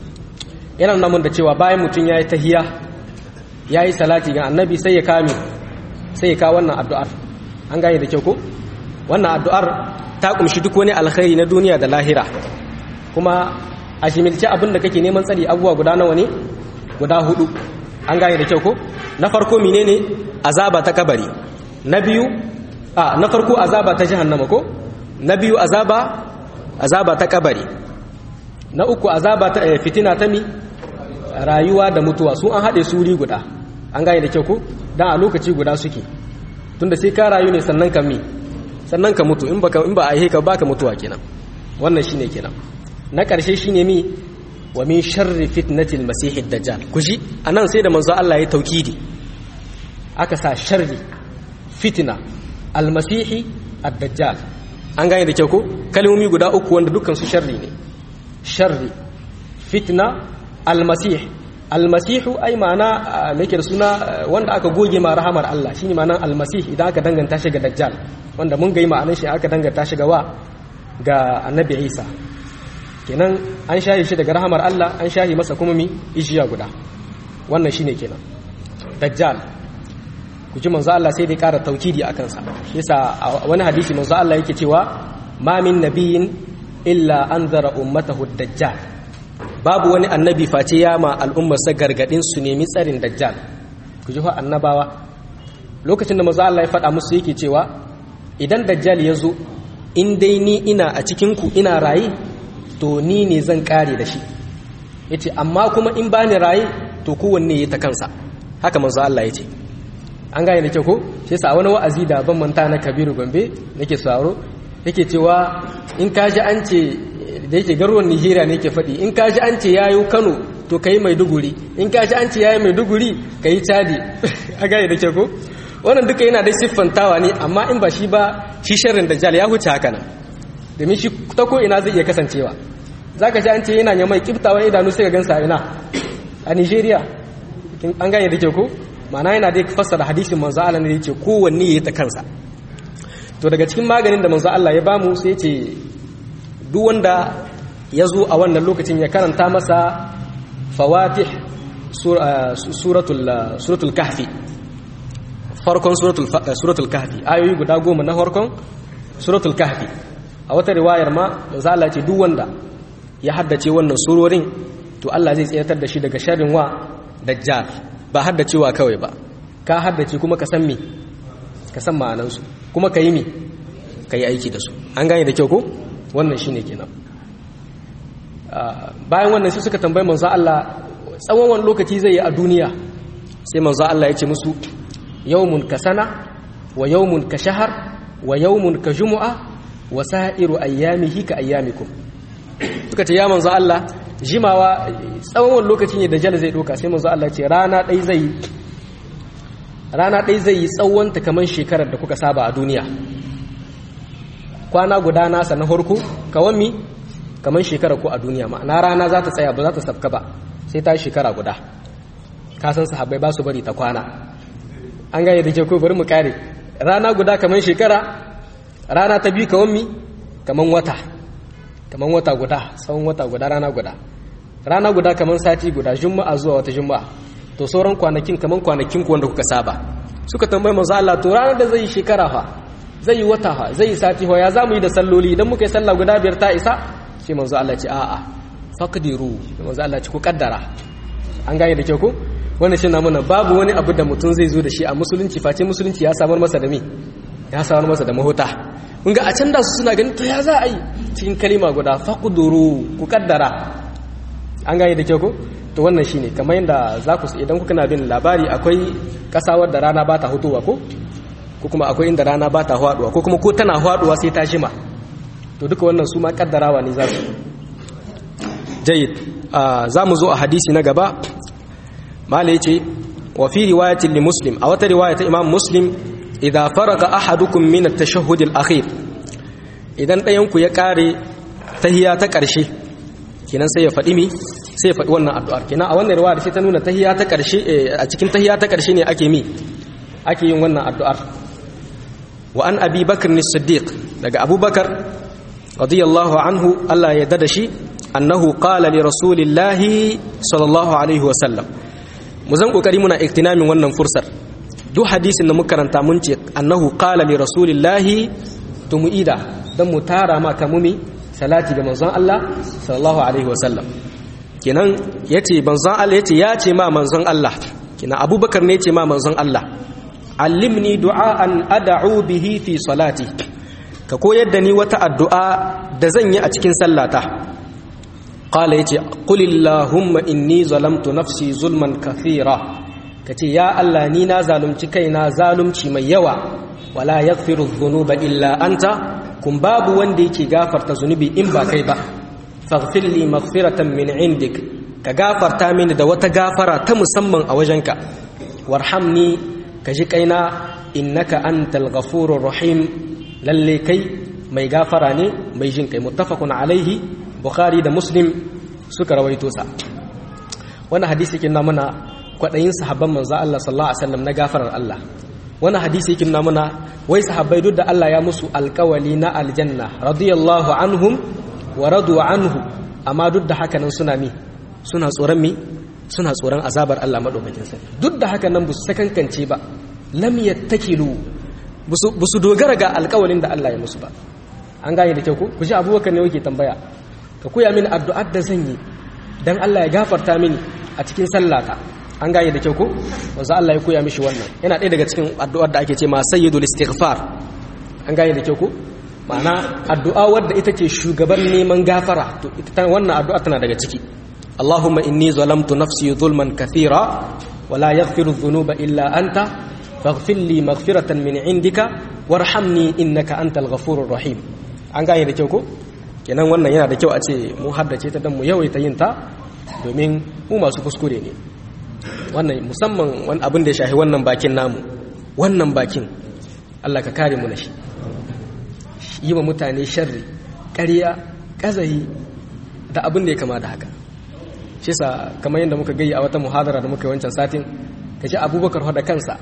S1: yana nuna mun da cewa bayan mutum yayi tahiya yayi salati ga annabi sai ya kame sai ya ka wannan addu'ar an gane da kyau ko wannan addu'ar ta kumshi duk wani alkhairi na duniya da lahira kuma a shimilce abin da kake neman tsari abubuwa guda nawa ne guda hudu an gane da kyau ko na farko menene azaba ta kabari na biyu a na farko azaba ta jahannama ko na biyu azaba azaba ta kabari na uku azaba ta fitina ta mi rayuwa da mutuwa su an haɗe suri guda an gane da kyau ko dan a lokaci guda suke tunda sai ka rayu ne sannan ka mi sannan ka mutu in baka in ba a yi ka baka mutuwa kenan wannan shine kenan na ƙarshe shine mi wa min sharri fitnatil masihid dajjal kuji anan sai da manzo Allah ya taukidi aka sa sharri fitna almasihi ad-dajjal an gane da kyau ko kalmomi guda uku wanda dukkan su sharri ne sharri fitna almasih almasihu ai ma'ana me yake da suna wanda aka goge ma rahamar Allah shine ma'anar almasih idan aka danganta shi ga dajjal wanda mun ga ma'anar shi aka danganta shi ga wa ga annabi Isa kenan an shahi shi daga rahamar Allah an shahi masa kuma mi ishiya guda wannan shine kenan dajjal ku ji manzo Allah sai dai ƙara taukidi akan sa yasa wani hadisi manzo Allah yake cewa ma min nabiyin illa anzara ummatahu dajjal babu wani annabi face ya ma al'ummar sa gargadin su nemi tsarin dajjal ku ji fa annabawa lokacin da manzo Allah ya faɗa musu yake cewa idan dajjal ya zo in dai ni ina a cikin ku ina raye to ni ne zan kare da shi yace amma kuma in bani raye to kowanne ya ta kansa haka manzo Allah ya ce an gane da kyau ko shi yasa wani wa'azi da ban manta na Kabiru Gombe nake sauro yake cewa in ka ji an ce da yake garuwan Nigeria ne yake faɗi in ka ji an ce yayo Kano to kai Maiduguri in ka ji an ce yayi Maiduguri kai Chadi an gane da kyau ko wannan duka yana da siffantawa ne amma in ba shi ba shi sharrin dajjal ya huce haka nan domin shi ta ko ina zai iya kasancewa zaka ji an ce yana nyamai kiftawan idanu sai ka gansa ina a Nigeria an gane da kyau ko ma'ana yana dai fassara hadisin manzo Allah ne yake kowanne yayi ta kansa to daga cikin maganin da manzo Allah ya bamu sai yace duk wanda ya zo a wannan lokacin ya karanta masa fawatih suratul suratul kahfi farkon suratul suratul kahfi ayoyi guda goma na farkon suratul kahfi a wata riwayar ma manzo Allah ya ce duk wanda ya haddace wannan surorin to Allah zai tsayatar da shi daga sharrin wa dajjal ba haddacewa kawai ba ka haddace kuma ka san me ka san ma'anansu kuma ka yi me ka yi aiki da su an gane da kyau ko wannan shi ne kenan bayan wannan su suka tambayi manzo Allah tsawon wani lokaci zai yi a duniya sai manzo Allah ya ce musu yawmun ka sana wa yawmun ka shahar wa yawmun ka jumu'a wa sa'iru ayyamihi ka ayyamikum suka ce ya manzo Allah jimawa tsawon wani lokaci ne da jal zai doka sai manzo Allah ce rana ɗai zai rana ɗai zai yi tsawonta kamar shekarar da kuka saba a duniya kwana guda nasa na harko kawan mi kamar shekarar ku a duniya ma'ana rana za ta tsaya ba za ta sabka ba sai ta shekara guda kasan sahabbai ba su bari ta kwana an gane da ke ko bari mu kare rana guda kamar shekara rana ta biyu kawan mi kamar wata kamar wata guda tsawon wata guda rana guda rana guda kamar sati guda juma'a zuwa wata juma'a to sauran kwanakin kamar kwanakin ku wanda kuka saba suka tambayi manzo Allah to ranar da zai yi shekara fa zai yi wata fa zai yi sati fa ya zamu yi da salloli idan muka yi sallah guda biyar ta isa sai manzo Allah ce a'a faqdiru manzo Allah ce ku kaddara an gane da kyau ko wannan shi na mana babu wani abu da mutum zai zo da shi a musulunci face musulunci ya samar masa da me ya samar masa da mahuta kun ga a can da su suna ganin to ya za a yi cikin kalima guda faqduru ku kaddara an gane da kyau ko to wannan shine kamar yadda za ku idan kuka na bin labari akwai kasa wadda rana ba ta hutowa ko ko kuma akwai inda rana ba ta haduwa ko kuma ko tana haduwa sai ta jima to duka wannan su ma kaddarawa ne za su jayyid za mu zo a hadisi na gaba mala yace wa fi riwayatin li muslim a wata riwaya ta imam muslim idza faraga ahadukum min at-tashahhud al-akhir idan ɗayan ku ya kare tahiyya ta ƙarshe kenan sai ya faɗi mi sai ya faɗi wannan addu'ar kenan a wannan riwaya sai ta nuna tahiyya ta ƙarshe a cikin tahiyya ta ƙarshe ne ake mi ake yin wannan addu'ar wa an abi bakr as-siddiq daga abubakar radiyallahu anhu Allah ya dada shi annahu qala li rasulillahi sallallahu alaihi wa sallam mu zan kokari muna iktinamin wannan fursar duk hadisin da muka karanta mun ce annahu qala li rasulillahi tumuida dan mu tara ma kamumi salati ga manzon Allah sallallahu alaihi wa sallam kenan yace manzon Allah yace ya ce ma manzon Allah kenan abubakar ne yace ma manzon Allah allimni du'aan ad'u bihi fi salati ka koyar da ni wata addu'a da zan yi a cikin sallata qala yace qul illahumma inni zalamtu nafsi zulman kathira kace ya Allah ni na zalunci kaina zalunci mai yawa wala yaghfiru dhunuba illa anta kun babu wanda yake gafarta zunubi in ba kai ba faghfir li maghfiratan min indik ka gafarta mini da wata gafara ta musamman a wajenka warhamni ka ji kaina innaka antal ghafurur rahim lalle kai mai gafara ne mai jin kai muttafaqun alaihi bukhari da muslim suka rawaito sa wannan hadisi yake nuna mana kwadayin sahabban manzo Allah sallallahu alaihi wasallam na gafarar Allah wannan hadisi yake nuna mana wai sahabbai duk da Allah ya musu alkawali na aljanna radiyallahu anhum wa radu anhu amma duk da haka nan suna mi suna tsoron mi suna tsoron azabar Allah madaukakin sarki duk da haka nan bu su sakankance ba lam yattakilu bu su dogara ga alkawalin da Allah ya musu ba an gane da kyau ko ku ji abubakar ne yake tambaya ka koya mini addu'ar da zan yi dan Allah ya gafarta mini a cikin sallata an gane da kyau ko wanzu Allah ya koya mishi wannan yana ɗaya daga cikin addu'ar da ake ce ma sayyidul istighfar an gane da kyau ko ma'ana addu'a wadda ita ce shugaban neman gafara to ita wannan addu'a tana daga ciki Allahumma inni zalamtu nafsi zulman kathira wala yaghfiru dhunuba illa anta faghfir li maghfiratan min indika warhamni innaka antal ghafurur rahim an gane da kyau ko kenan wannan yana da kyau a ce mu haddace ta dan mu yawaita yin ta domin mu masu kuskure ne wannan musamman wani abin da ya shahi wannan bakin namu wannan bakin Allah ka kare mu na shi yi wa mutane sharri ƙarya ƙazahi da abin da ya kama da haka shi sa kamar yadda muka gayi a wata muhadara da muka yi wancan satin ka ji abubakar da kansa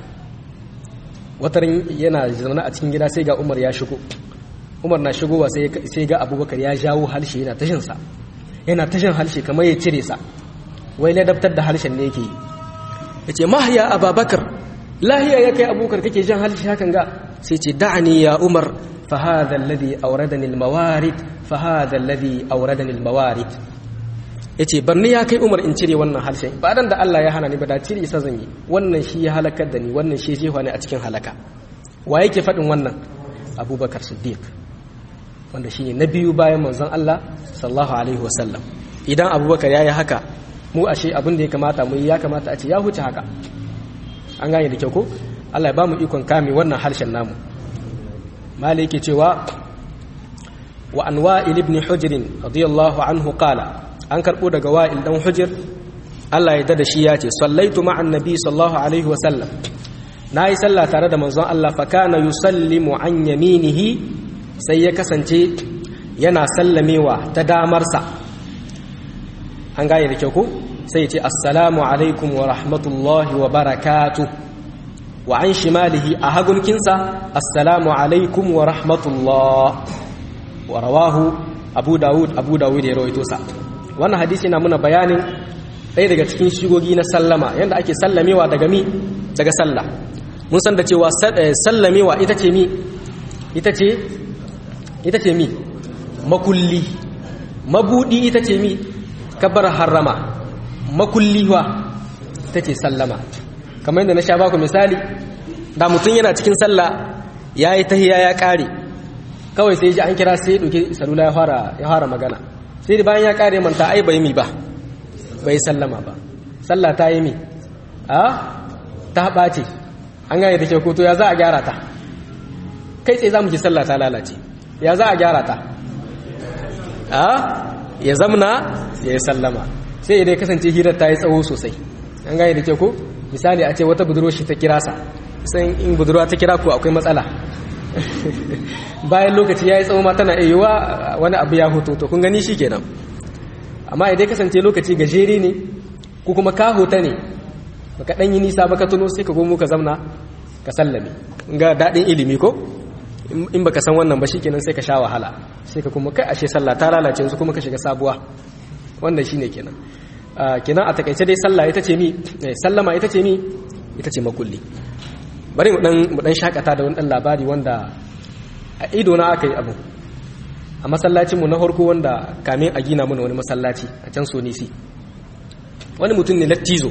S1: watarin yana zaune a cikin gida sai ga umar ya shigo umar na shigowa sai ga abubakar ya jawo harshe yana tashinsa yana tashin harshe kamar ya cire sa wai ladabtar da harshen ne yake yi ya ce mahiya ababakar lahiya ya kai abubakar kake jan harshe hakan ga sai ce da'ani ya umar fahadha alladhi awradani almawarid fahadha alladhi awradani almawarid yace barni ya kai umar in cire wannan harshen ba dan da Allah ya hana ni ba da cire isa zan yi wannan shi ya halakar da ni wannan shi jefa ne a cikin halaka wa yake faɗin wannan abubakar siddiq wanda shi ne na biyu bayan manzon Allah sallallahu alaihi wasallam idan abubakar ya yi haka mu ashe abin da ya kamata mu ya kamata a ce ya huce haka an gane da kyau ko Allah ya ba mu ikon kame wannan harshen namu mali yake cewa wa an wa'il ibn hujr radiyallahu anhu qala an karbo daga wa'il dan hujr Allah ya dada shi ya ce sallaitu ma'an nabi sallallahu alaihi wasallam nayi sallah tare da manzon Allah fa kana yusallimu an yaminihi sai ya kasance yana sallamewa ta damarsa an gane da kyau ko sai ya ce assalamu alaikum wa rahmatullahi wa barakatu wa an shimalihi a hagunkinsa assalamu alaikum wa rahmatullah wa rawahu abu dawud abu dawud ya rawaito sa wannan hadisi na muna bayanin ɗaya daga cikin shigogi na sallama yadda ake sallamewa daga mi daga sallah mun san da cewa sallamewa ita ce mi ita ce ita ce mi makulli mabudi ita ce mi kabar harrama makulliwa ita ce sallama kamar yadda na sha baku misali da mutum yana cikin sallah ya yi tahiya ya kare kawai sai ji an kira sai ya ɗauki salula ya fara magana sai da bayan ya kare manta ai bai mi ba bai sallama ba sallah ta yi mi a ta ɓace an gane da ke koto ya za a gyara ta kai tsaye za mu ji sallah ta lalace ya za a gyara ta a ya zamna ya yi sallama sai idan kasance hirar ta yi tsawo sosai an gane da ke ko misali a ce wata budurwa shi ta kira sa san in budurwa ta kira ku akwai matsala bayan lokaci ya yi tsawo ma tana iya wani abu ya hoto to kun gani shi kenan amma idan kasance lokaci gajere ne ko kuma ka hota ne baka dan yi nisa baka tuno sai ka gomo ka zamna ka sallame ga dadin ilimi ko in baka san wannan ba shikenan sai ka sha wahala sai ka kuma kai ashe sallah ta lalace yanzu kuma ka shiga sabuwa wannan shine kenan kenan a takaice dai sallah ita ce mi sallama ita ce mi ita ce makulli bari mu dan mu dan shakata da wani dan labari wanda a ido na aka yi abu a masallacin mu na farko wanda kamin a gina mana wani masallaci a can sonisi wani mutum ne lattizo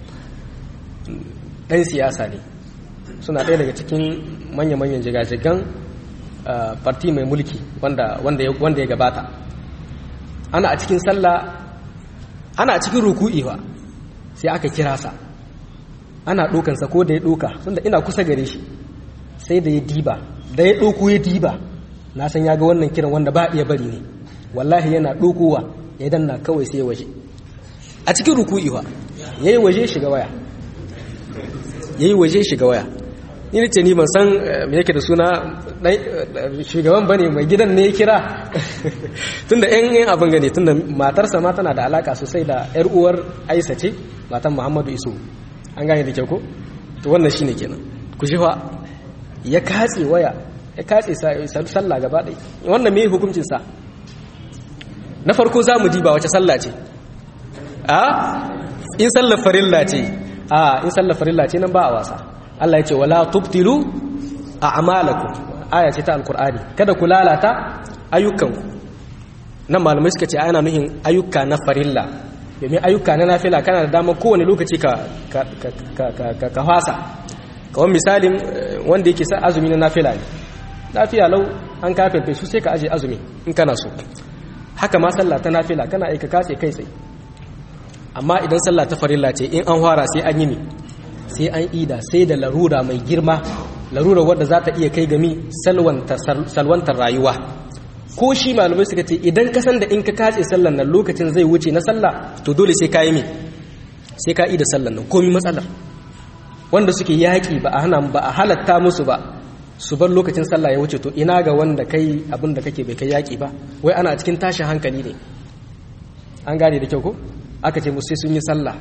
S1: dan siyasa ne suna ɗaya daga cikin manya-manyan jigajigan farti mai mulki wanda ya gabata ana a cikin sallah ana a cikin ruku'i wa sai aka kira sa ana ɗokansa ko da ya ɗoka tunda ina kusa gare shi sai da ya diba da ya ɗoko ya diba na san ya ga wannan kiran wanda ba iya bari ne wallahi yana ɗokowa ya danna kawai sai ya waje a cikin ruku'i wa ya yi waje shiga waya ya yi waje shiga waya ni ce ni ban san me yake da suna shugaban bane mai gidan ne ya kira tunda yan yan abin gane tunda matarsa ma tana da alaka sosai da yar uwar Aisha ce matan Muhammadu Isu an gane da kyau ko to wannan shine kenan ku ji fa ya katse waya ya katse sallah gaba ɗaya wannan me hukuncin sa na farko za mu diba wace sallah ce a in sallar farilla ce a in sallar farilla ce nan ba a wasa Allah ya ce wala tubtilu a'malakum aya ce ta alqur'ani kada ku lalata ayyukanku nan malamai suka ce ana nuhin ayyuka na farilla domin ayyuka na nafila kana da dama kowane lokaci ka ka ka ka ka fasa kawai misalin wanda yake sa azumi na nafila ne lafiya lau an kafirfe su sai ka aje azumi in kana so haka ma sallah ta nafila kana aika katse kai sai amma idan sallah ta farilla ce in an fara sai an yi ne sai an ida sai da larura mai girma larura wadda za ta iya kai gami salwantar rayuwa ko shi malamai suka ce idan ka san da in ka katse sallan nan lokacin zai wuce na sallah to dole sai ka yi me sai ka ida sallan nan komi matsalar wanda suke yaƙi ba a hana ba a halatta musu ba su bar lokacin sallah ya wuce to ina ga wanda kai abin da kake bai kai yaƙi ba wai ana cikin tashin hankali ne an gane da kyau ko aka ce musu sai sun yi sallah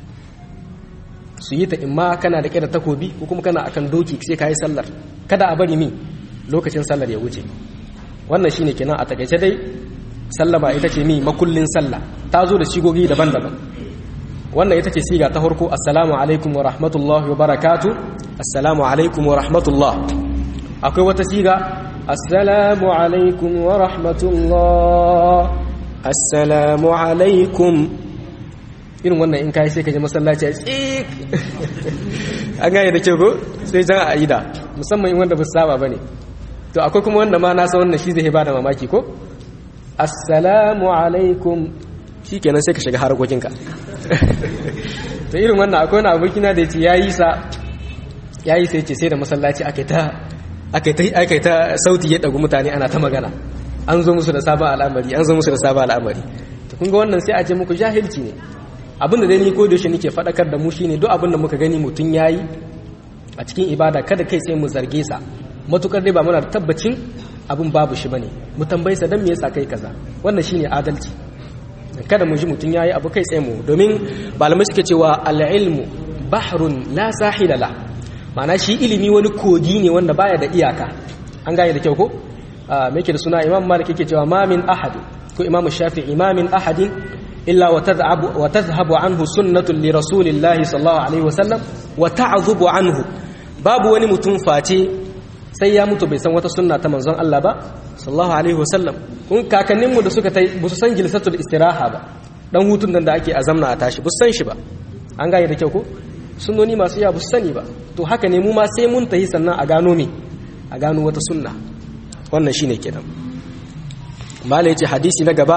S1: su yi ta imma kana da kira takobi ko kuma kana akan doki sai ka yi sallar kada a bari mi lokacin sallar ya wuce wannan shine kenan a takaice dai sallama ita ce mi makullin sallah ta zo da shigogi daban-daban wannan ita ce siga ta farko assalamu alaikum wa rahmatullahi wa barakatu assalamu alaikum wa rahmatullah akwai wata siga assalamu alaikum wa rahmatullah assalamu alaikum irin wannan in kai sai ka je masallaci a tsik an gane da kyau ko sai jan a ida musamman in wanda ba su saba bane to akwai kuma wanda ma na san wannan shi zai bada mamaki ko assalamu alaikum shikenan sai ka shiga harkokinka to irin wannan akwai wani abokina da yace yayi sa yayi sai ce sai da masallaci akai ta akai ta akai ta sauti ya dagu mutane ana ta magana an zo musu da sabon al'amari an zo musu da sabon al'amari to kun ga wannan sai a ce muku jahilci ne abin da dai ni ko da yaushe nake fadakar da mu shine duk abin da muka gani mutun yayi a cikin ibada kada kai sai mu zarge sa matukar dai ba muna da tabbacin abin babu shi bane mu tambaye sa dan me yasa kai kaza wannan shine adalci kada mu ji mutun yayi abu kai sai mu domin malamai suke cewa al-ilmu bahrun la sahila la ma'ana shi ilimi wani kogi ne wanda baya da iyaka an gane da kyau ko me yake da suna imam malik yake cewa ma min ahad ko imam shafi'i ma min ahadin illa wa tadhhabu wa tadhhabu anhu sunnatun li rasulillahi sallallahu alaihi wasallam wa ta'dhubu anhu babu wani mutum face sai ya mutu bai san wata sunna ta manzon Allah ba sallallahu alaihi wasallam kun kakannin mu da suka tai ba su san jilsatul istiraha ba dan hutun nan da ake azamna a tashi ba su san shi ba an gane da kyau ko sunnoni masu yawa ba su sani ba to haka ne mu ma sai mun tahi sannan a gano me a gano wata sunna wannan shine kenan mala yace hadisi na gaba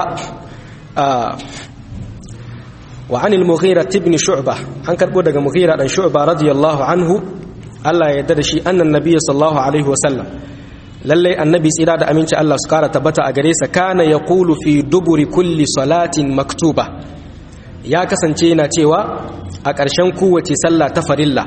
S1: wa anil mughira ibn shu'bah an karbo daga mughira dan shu'bah radiyallahu anhu Allah ya yarda da shi annan nabiyyi sallallahu alaihi wasallam lallai annabi tsira da aminci Allah su kara tabbata a gare sa kana yaqulu fi duburi kulli salatin maktuba ya kasance yana cewa a ƙarshen kowace sallah ta farilla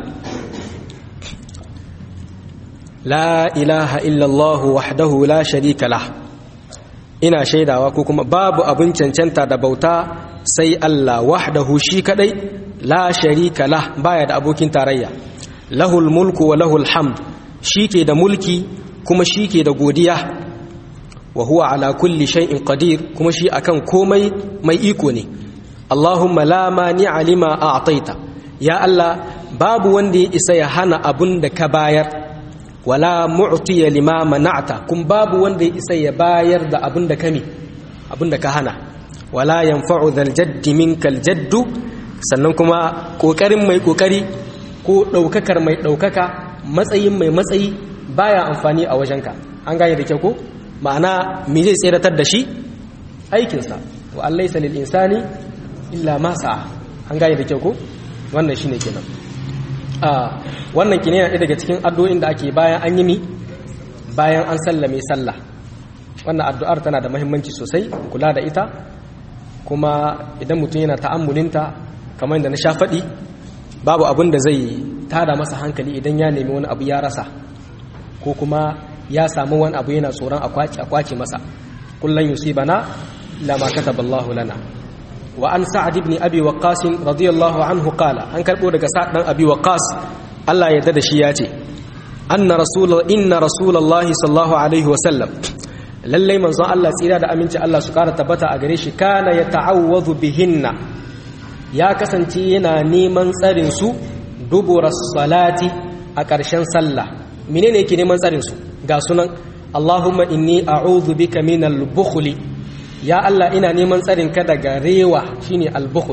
S1: la ilaha illallah wahdahu la sharika lah ina shaidawa ko kuma babu abin cancanta da bauta sai Allah wahdahu shi kadai la sharika lah baya da abokin tarayya lahul mulku wa lahul hamd ke da mulki kuma shi ke da godiya wa huwa ala kulli shay'in qadir kuma shi akan komai mai iko ne Allahumma la mani'a lima a'taita ya Allah babu wanda ya isa ya hana abun da ka bayar wala mu'tiya lima mana'ta kun babu wanda ya isa ya bayar da abun da kame abun da ka hana wala yanfa'u dhal jaddi minkal jaddu sannan kuma kokarin mai kokari ko daukakar mai daukaka matsayin mai matsayi baya amfani a wajenka an gane da kyau ko ma'ana me zai tseratar da shi aikinsa wa an laysa lil insani illa ma sa'a an gane da kyau ko wannan shine kenan a wannan kine yana daga cikin addu'o'in da ake bayan an yi mi bayan an sallame sallah wannan addu'ar tana da muhimmanci sosai kula da ita kuma idan mutum yana ta'ammulinta kamar yadda na sha faɗi babu abin da zai tada masa hankali idan ya nemi wani abu ya rasa ko kuma ya samu wani abu yana tsoron a kwace masa kullum yusibana lama kataballahu lana wa an sa'ad ibn abi waqqas radiyallahu anhu qala an karbo daga sa'ad dan abi waqqas Allah ya da shi ya ce anna rasul inna rasulullahi sallallahu alaihi wa sallam lalle manzon Allah tsira da aminci Allah su kara tabbata a gare shi kana ya ta'awwadhu bihinna ya kasance yana neman tsarin su dubura salati a ƙarshen sallah menene yake neman tsarin su ga sunan Allahumma inni a'udhu bika minal bukhli ya Allah ina neman tsarin ka daga rewa shine al-bukhl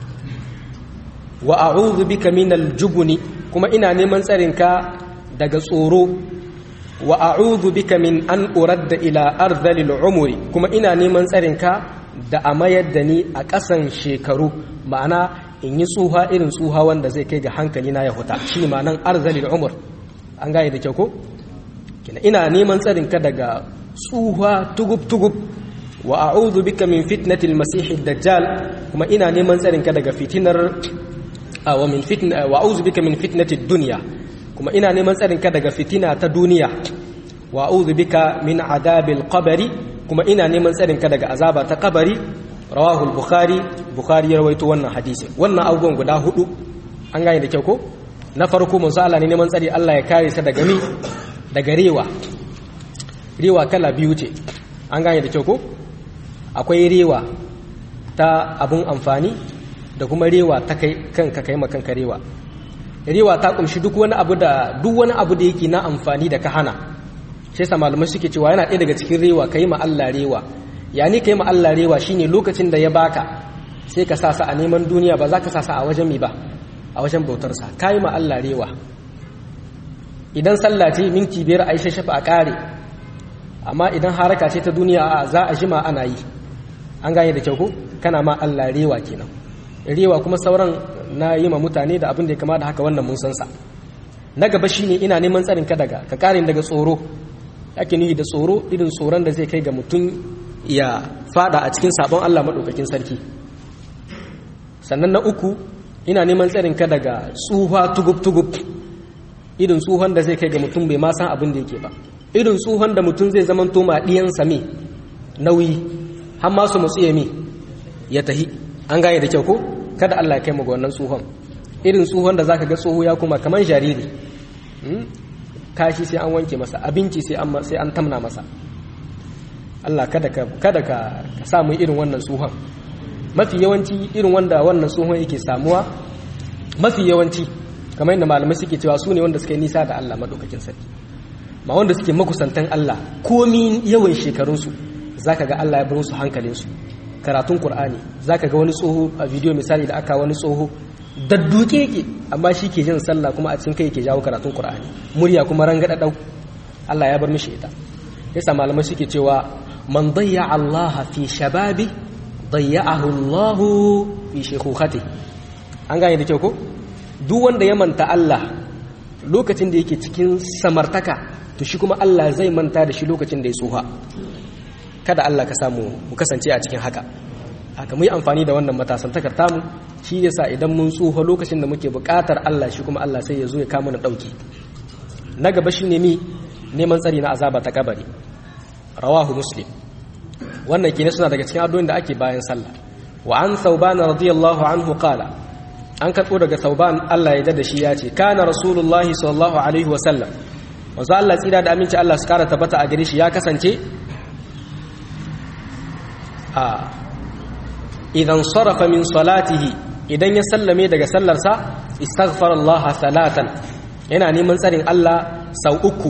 S1: wa a'udhu bika minal jubni kuma ina neman tsarin ka daga tsoro wa a'udhu bika min an uradda ila ardhilil umri kuma ina neman tsarin ka da a mayar da ni a ƙasan shekaru ma'ana in yi tsuha irin tsuha wanda zai kai ga hankali na ya huta shi ne ma'anan arzalil umur an gane da kyau ko ina neman tsarin ka daga tsuha tugub tugub wa a'udhu bika min fitnatil masih dajjal kuma ina neman tsarin ka daga fitinar wa min fitna wa a'udhu bika min fitnatid dunya kuma ina neman tsarin ka daga fitina ta duniya wa a'udhu bika min adabil qabri kuma ina neman tsarin ka daga azaba ta kabari rawahu bukhari bukhari ya rawaito wannan hadisi wannan abubuwan guda hudu an gane da kyau ko na farko manzo Allah ne neman tsari Allah ya kare sa daga mi daga rewa rewa kala biyu ce an gane da kyau ko akwai rewa ta abun amfani da kuma rewa ta kai kanka kai makanka rewa rewa ta kumshi duk wani abu da duk wani abu da yake na amfani da ka hana shi yasa malamai suke cewa yana ɗaya daga cikin rewa kai ma Allah rewa ya ni kai ma Allah rewa shine lokacin da ya baka sai ka sa sa a neman duniya ba za ka sa sa a wajen mi ba a wajen bautar sa kai ma Allah rewa idan sallah ce minti biyar a yi shafa a ƙare amma idan haraka ce ta duniya a za a jima ana yi an gane da kyau ko kana ma Allah rewa kenan rewa kuma sauran na yi ma mutane da abin da ya kama da haka wannan mun san sa na gaba shine ina neman tsarin ka daga ka kare daga tsoro ake nuyi da tsoro irin tsoron da zai kai ga mutum ya fada a cikin sabon Allah madaukakin sarki sannan na uku ina neman tsarin ka daga tsuha tugub tugub irin tsuhon da zai kai ga mutum bai ma san abin da yake ba irin tsuhon da mutum zai zama to ma diyansa me nauyi har ma su mutsu ya me ya tahi an gane da kyau ko kada Allah ya kai mu ga wannan tsohon irin tsohon da zaka ga tsoho ya kuma kaman jariri kashi sai an wanke masa abinci sai an sai an tamna masa Allah kada ka kada ka samu irin wannan tsohon mafi yawanci irin wanda wannan tsohon yake samuwa mafi yawanci kamar yadda malamai suke cewa su ne wanda suke nisa da Allah madaukakin sarki ma wanda suke makusantan Allah komi yawan shekarunsu zaka ga Allah ya bar su hankalinsu karatun Kur'ani zaka ga wani tsoho a bidiyo misali da aka wani tsoho dadduke yake amma shi ke jin sallah kuma a cikin kai yake jawo karatun Kur'ani murya kuma rangada dau Allah ya bar mishi ita yasa malamai suke cewa man dayya Allah fi shababi dayya'ahu Allah fi shaykhati an gane da kyau ko duk wanda ya manta Allah lokacin da yake cikin samartaka to shi kuma Allah zai manta da shi lokacin da ya tsuha kada Allah ka samu mu kasance a cikin haka haka mu yi amfani da wannan matasan takarta mu shi yasa idan mun tsuha lokacin da muke buƙatar Allah shi kuma Allah sai ya zo ya kama na ɗauki na gaba shi ne mi neman tsari na azaba ta kabari rawahu muslim wannan kenan suna daga cikin addu'o'in da ake bayan sallah wa an thawban radiyallahu anhu qala an karbo daga thawban Allah ya da shi ya ce kana rasulullahi sallallahu alaihi wa sallam wanzu Allah tsira da aminci Allah su kara tabbata a gare shi ya kasance a idan sarafa min salatihi idan ya sallame daga sallarsa istaghfar Allah salatan yana neman tsarin Allah sau uku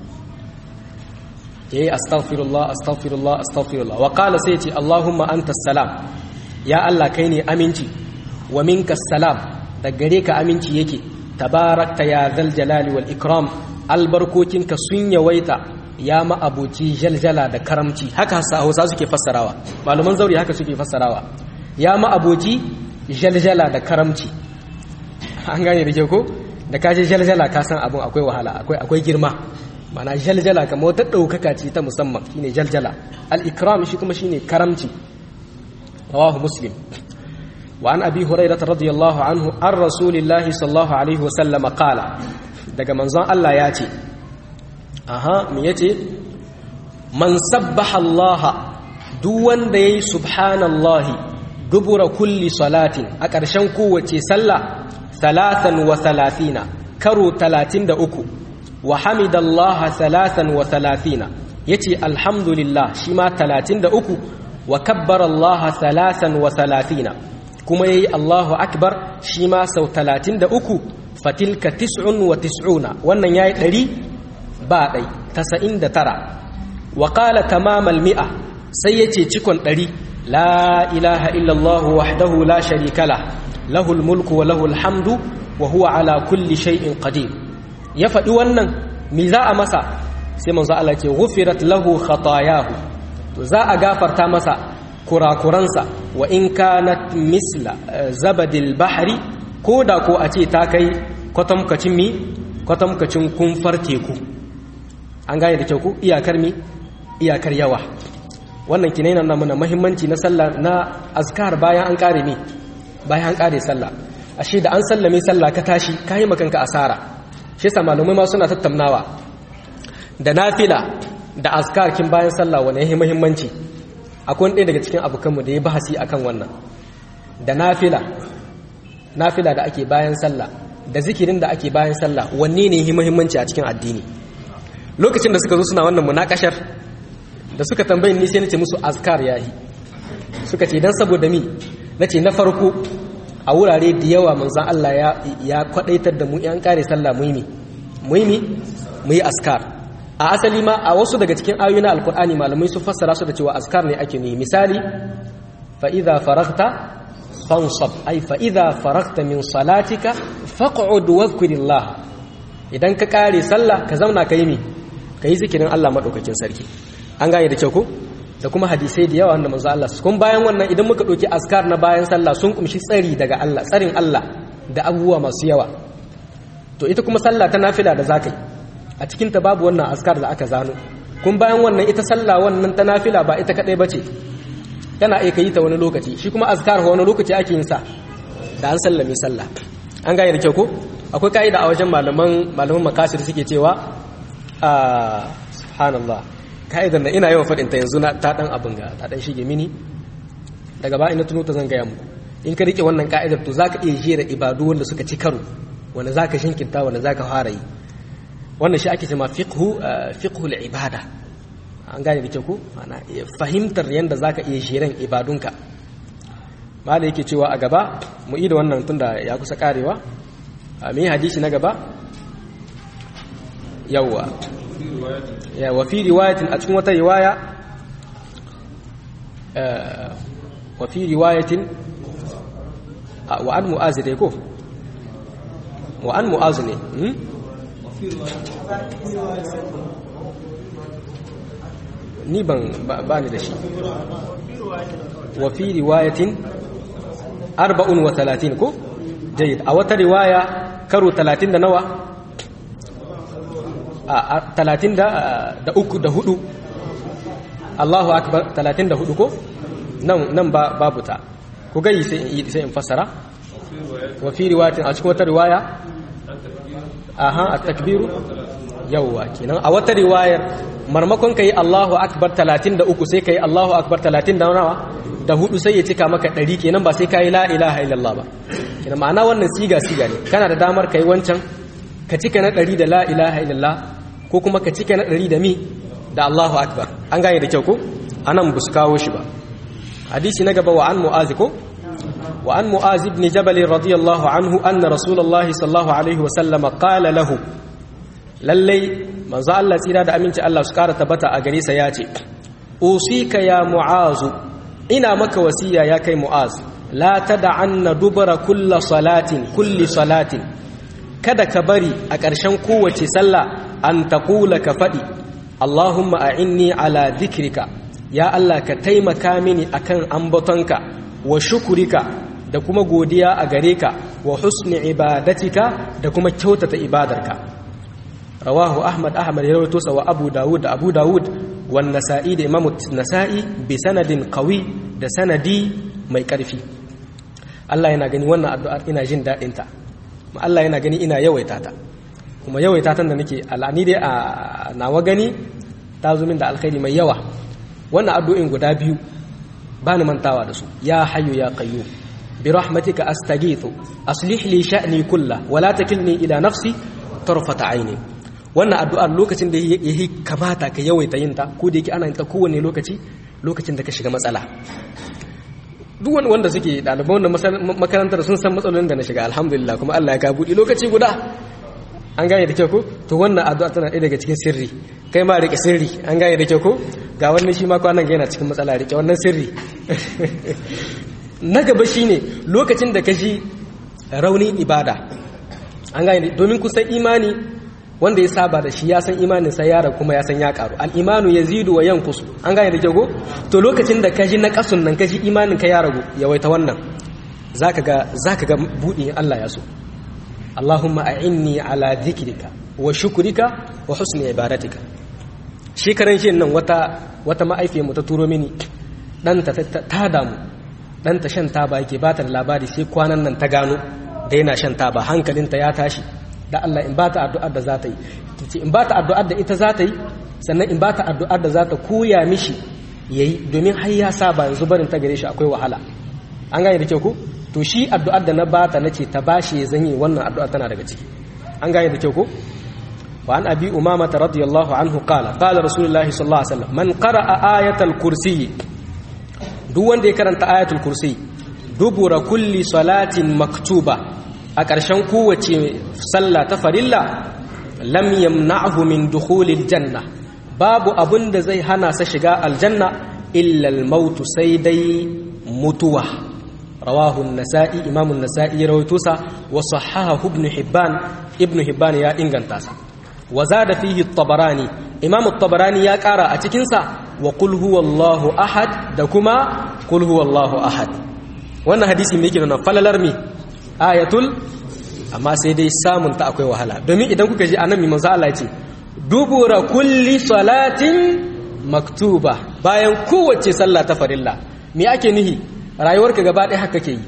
S1: yayi astaghfirullah astaghfirullah astaghfirullah wa qala sai ce Allahumma anta salam ya Allah kai ne aminci wa minka salam da gare ka aminci yake tabarakta ya zal jalali wal ikram albarkokinka sun yawaita ya ma'abuci jaljala da karamci haka hausa suke fassarawa malaman zauri haka suke fassarawa ya ma'abuci jaljala da karamci an gane da ke ko da ka je jaljala ka san abun akwai wahala akwai akwai girma mana jaljala kamar wata ɗaukaka ce ta musamman shine jaljala al-ikram shi kuma shine karamci rawahu muslim wa an abi hurairah radiyallahu anhu an rasulillahi sallallahu alaihi wa sallam qala daga manzon Allah ya ce aha me yace man sabbaha Allah duk wanda yayi subhanallahi dubura kulli salatin a ƙarshen kowace sallah talatan wa talatina karo talatin da uku wa hamidallaha talatan wa talatina yace alhamdulillah shi ma talatin da uku wa kabbara Allah talatan wa talatina kuma yayi Allahu akbar shi ma sau talatin da uku fatilka tis'un wa tis'una wannan yayi ɗari ba ɗai tasa'in da tara wa qala tamamal mi'a sai yace cikon ɗari la ilaha illallah wahdahu la sharika lah lahul mulku wa lahul hamdu wa huwa ala kulli shay'in qadir ya faɗi wannan mi za a masa sai manzo Allah ce ghufirat lahu khatayahu to za a gafarta masa kurakuransa wa in kanat misla zabadil bahri ko da ko a ce ta kai kwatamkacin mi kwatamkacin kumfar teku an gane da kyau ku iyakar mi iyakar yawa wannan kinai na mana muhimmanci na sallah na azkar bayan an kare mi bayan an kare sallah ashe da an sallame sallah ka tashi ka yi makanka asara shi yasa malamai ma suna tattaunawa da nafila da azkar kin bayan sallah wani yahi muhimmanci akwai ɗaya daga cikin abokanmu da ya bahasi akan wannan da nafila nafila da ake bayan sallah da zikirin da ake bayan sallah wanne ne yahi muhimmanci a cikin addini lokacin da suka zo suna wannan munakashar da suka tambayin ni sai nace musu azkar yahi suka ce dan saboda mi nace na farko a wurare da yawa manzon Allah ya ya kwadaitar da mu yan kare sallah muhimmi muhimmi mu yi askar a asali ma a wasu daga cikin ayoyi na alkur'ani malamai sun fassara su da cewa askar ne ake nuyi misali fa idza faraghta fansab ay fa idza faraghta min salatika faq'ud wadhkurillah idan ka kare sallah ka zauna kai mi kai zikirin Allah madaukakin sarki an gane da kyau ko da kuma hadisai da yawa wanda manzo Allah kun bayan wannan idan muka ɗauki askar na bayan sallah sun kumshi tsari daga Allah tsarin Allah da abubuwa masu yawa to ita kuma sallah ta nafila da zakai a cikin ta babu wannan askar da aka zano kun bayan wannan ita sallah wannan ta nafila ba ita kadai bace kana iya kai ta wani lokaci shi kuma azkar wani lokaci ake yin sa da an sallame sallah an gane da kyau ko akwai kaida a wajen malaman malaman makasir suke cewa a subhanallah ka'idar da ina yawan faɗin ta yanzu ta ɗan abin ga ta ɗan shige mini daga ba ina tuno ta zan gaya muku in ka rike wannan ka'idar to zaka iya jera ibadu wanda suka ci karo wanda zaka shinkinta wanda zaka fara yi wannan shi ake cewa fiqhu fiqhu ibada an gane da ke ku ana fahimtar yanda zaka iya jeran ibadunka mala yake cewa a gaba mu yi da wannan tunda ya kusa karewa me hadisi na gaba yawwa ya wa fi riwayatin a cikin wata riwaya wa fi riwayatin wa an mu'az dai ko wa an mu'az ne ni ban ba ni da shi wa fi riwayatin arba'un wa talatin ko jayyid a wata riwaya karo talatin da nawa a talatin da uku da hudu Allahu akbar talatin da hudu ko nan babu ta ku gayi sai in fassara wa fi riwayatin a cikin wata riwaya aha at-takbiru yawwa kenan a wata riwayar marmakon kai Allahu akbar 33 sai kai Allahu akbar 30 da nawa da hudu sai ya cika maka 100 kenan ba sai kai la ilaha illallah ba kenan ma'ana wannan siga siga ne kana da damar kai wancan ka cika na 100 da la ilaha illallah ko kuma ka cika na 100 da mi da Allahu akbar an gane da kyau ko anan bus kawo shi ba hadisi na gaba wa an mu'azi ko وعن معاذ بن جبل رضي الله عنه أن رسول الله صلى الله عليه وسلم قال له للي من زال الله تيرا دا أمينت الله سكارة تبتا أغريسا ياتي أوصيك يا معاذ إنا مك وسيا يا كي معاذ لا تدعن دبر كل صلاة كل صلاة kada ka bari a ƙarshen kowace sallah an taƙula ka faɗi Allahumma a'inni ala dhikrika ya Allah ka taimaka mini akan ambatonka wa shukurika da kuma godiya a gare ka wa husni ibadatika da kuma kyautata ibadarka rawahu ahmad ahmad ya rawaito sa wa abu dawud da abu dawud wan nasa'i da imamu nasa'i bi sanadin qawi da sanadi mai karfi Allah yana gani wannan addu'ar ina jin dadin ta Allah yana gani ina yawaita ta kuma yawaita tan da nake al'ani dai a nawa gani ta zo min da alkhairi mai yawa wannan addu'in guda biyu ba ni mantawa da su ya hayyu ya qayyum bi rahmatika astaghithu aslih li sha'ni kulla wa la takilni ila nafsi tarfata aini wannan addu'a lokacin da yake kamata ka yawaita yin ta ko da yake ana yin ta kowane lokaci lokacin da ka shiga matsala duk wani wanda suke ɗaliban wannan makarantar sun san matsalolin da na shiga alhamdulillah kuma Allah ya ka buɗe lokaci guda an gane da kyau ko to wannan addu'a tana ɗaya daga cikin sirri kai ma rike sirri an gane da kyau ko ga wannan shi ma kwanan ga yana cikin matsala rike wannan sirri na gaba shine lokacin da ka ji raunin ibada an gane domin kusan imani wanda ya saba da shi ya san imanin sa yara kuma ya san ya karu al-imanu yazidu wa yanqusu an gane da kyau ko to lokacin da ka ji na kasun nan ka ji imanin ka ya ragu yawaita wannan zaka ga zaka ga budin Allah ya so Allahumma a'inni ala dhikrika wa shukrika wa husni ibadatika shi karan shi nan wata wata ma'aifiyar mu ta turo mini dan ta ta damu dan ta shan taba yake ba ta da labari sai kwanan nan ta gano da yana shan taba hankalinta ya tashi da Allah in ba ta addu'ar da za ta yi tace in ba ta addu'ar da ita za ta yi sannan in ba ta addu'ar da za ta koya mishi yayi domin har ya saba yanzu barin ta gare shi akwai wahala an gane da kyau ko to shi addu'ar da na bata nace ta bashi ya zanyi wannan addu'a tana daga ciki an gane da kyau ko wa an abi umama radiyallahu anhu qala qala rasulullah sallallahu alaihi wasallam man qara'a ayatal kursi duk wanda ya karanta ayatul kursi dubura kulli salatin maktuba a ƙarshen kowace sallah ta farilla lam yamna'hu min dukhulil janna babu abun da zai hana sa shiga aljanna illa al-maut sai dai mutuwa رواه النسائي إمام النسائي رويتوسا وصححه ابن حبان ابن حبان يا إنغان تاسا وزاد فيه الطبراني إمام الطبراني يا كارا أتكنسا وقل هو الله أحد دكما قل هو الله أحد wannan hadisi mai yake nuna falalar mi ayatul amma sai dai samun ta akwai wahala domin idan kuka ji annabi manzo Allah ya ce dubura kulli salatin maktuba bayan kowace sallah ta farilla me ake nihi rayuwarka gaba ɗaya haka ke yi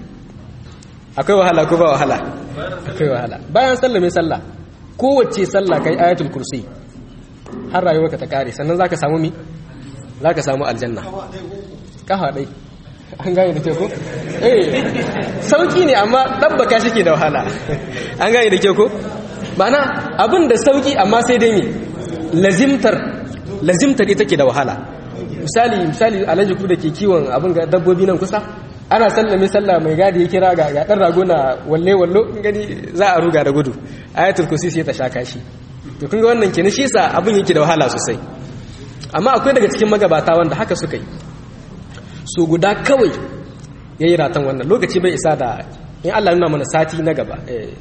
S1: akwai wahala ko ba wahala akwai wahala bayan sallah mai sallah kowace sallah kai ayatul kursi har rayuwarka ta kare sannan zaka samu mi zaka samu aljanna kafa dai an gane da ke ko eh sauki ne amma dabbaka shi ke da wahala an gane da ke ko ma'ana abin da sauki amma sai dai mi lazimtar lazimtar ita ke da wahala misali misali alhaji ku da ke kiwon abin ga dabbobi nan kusa ana sallame sallah mai gadi ya kira ga dan rago na walle wallo gani za a ruga da gudu ayatul kursi sai ta shaka shi to kun ga wannan kenan shi sa abin yake da wahala sosai amma akwai daga cikin magabata wanda haka suka yi su guda kawai yayi ratan wannan lokaci bai isa da in Allah nuna mana sati na gaba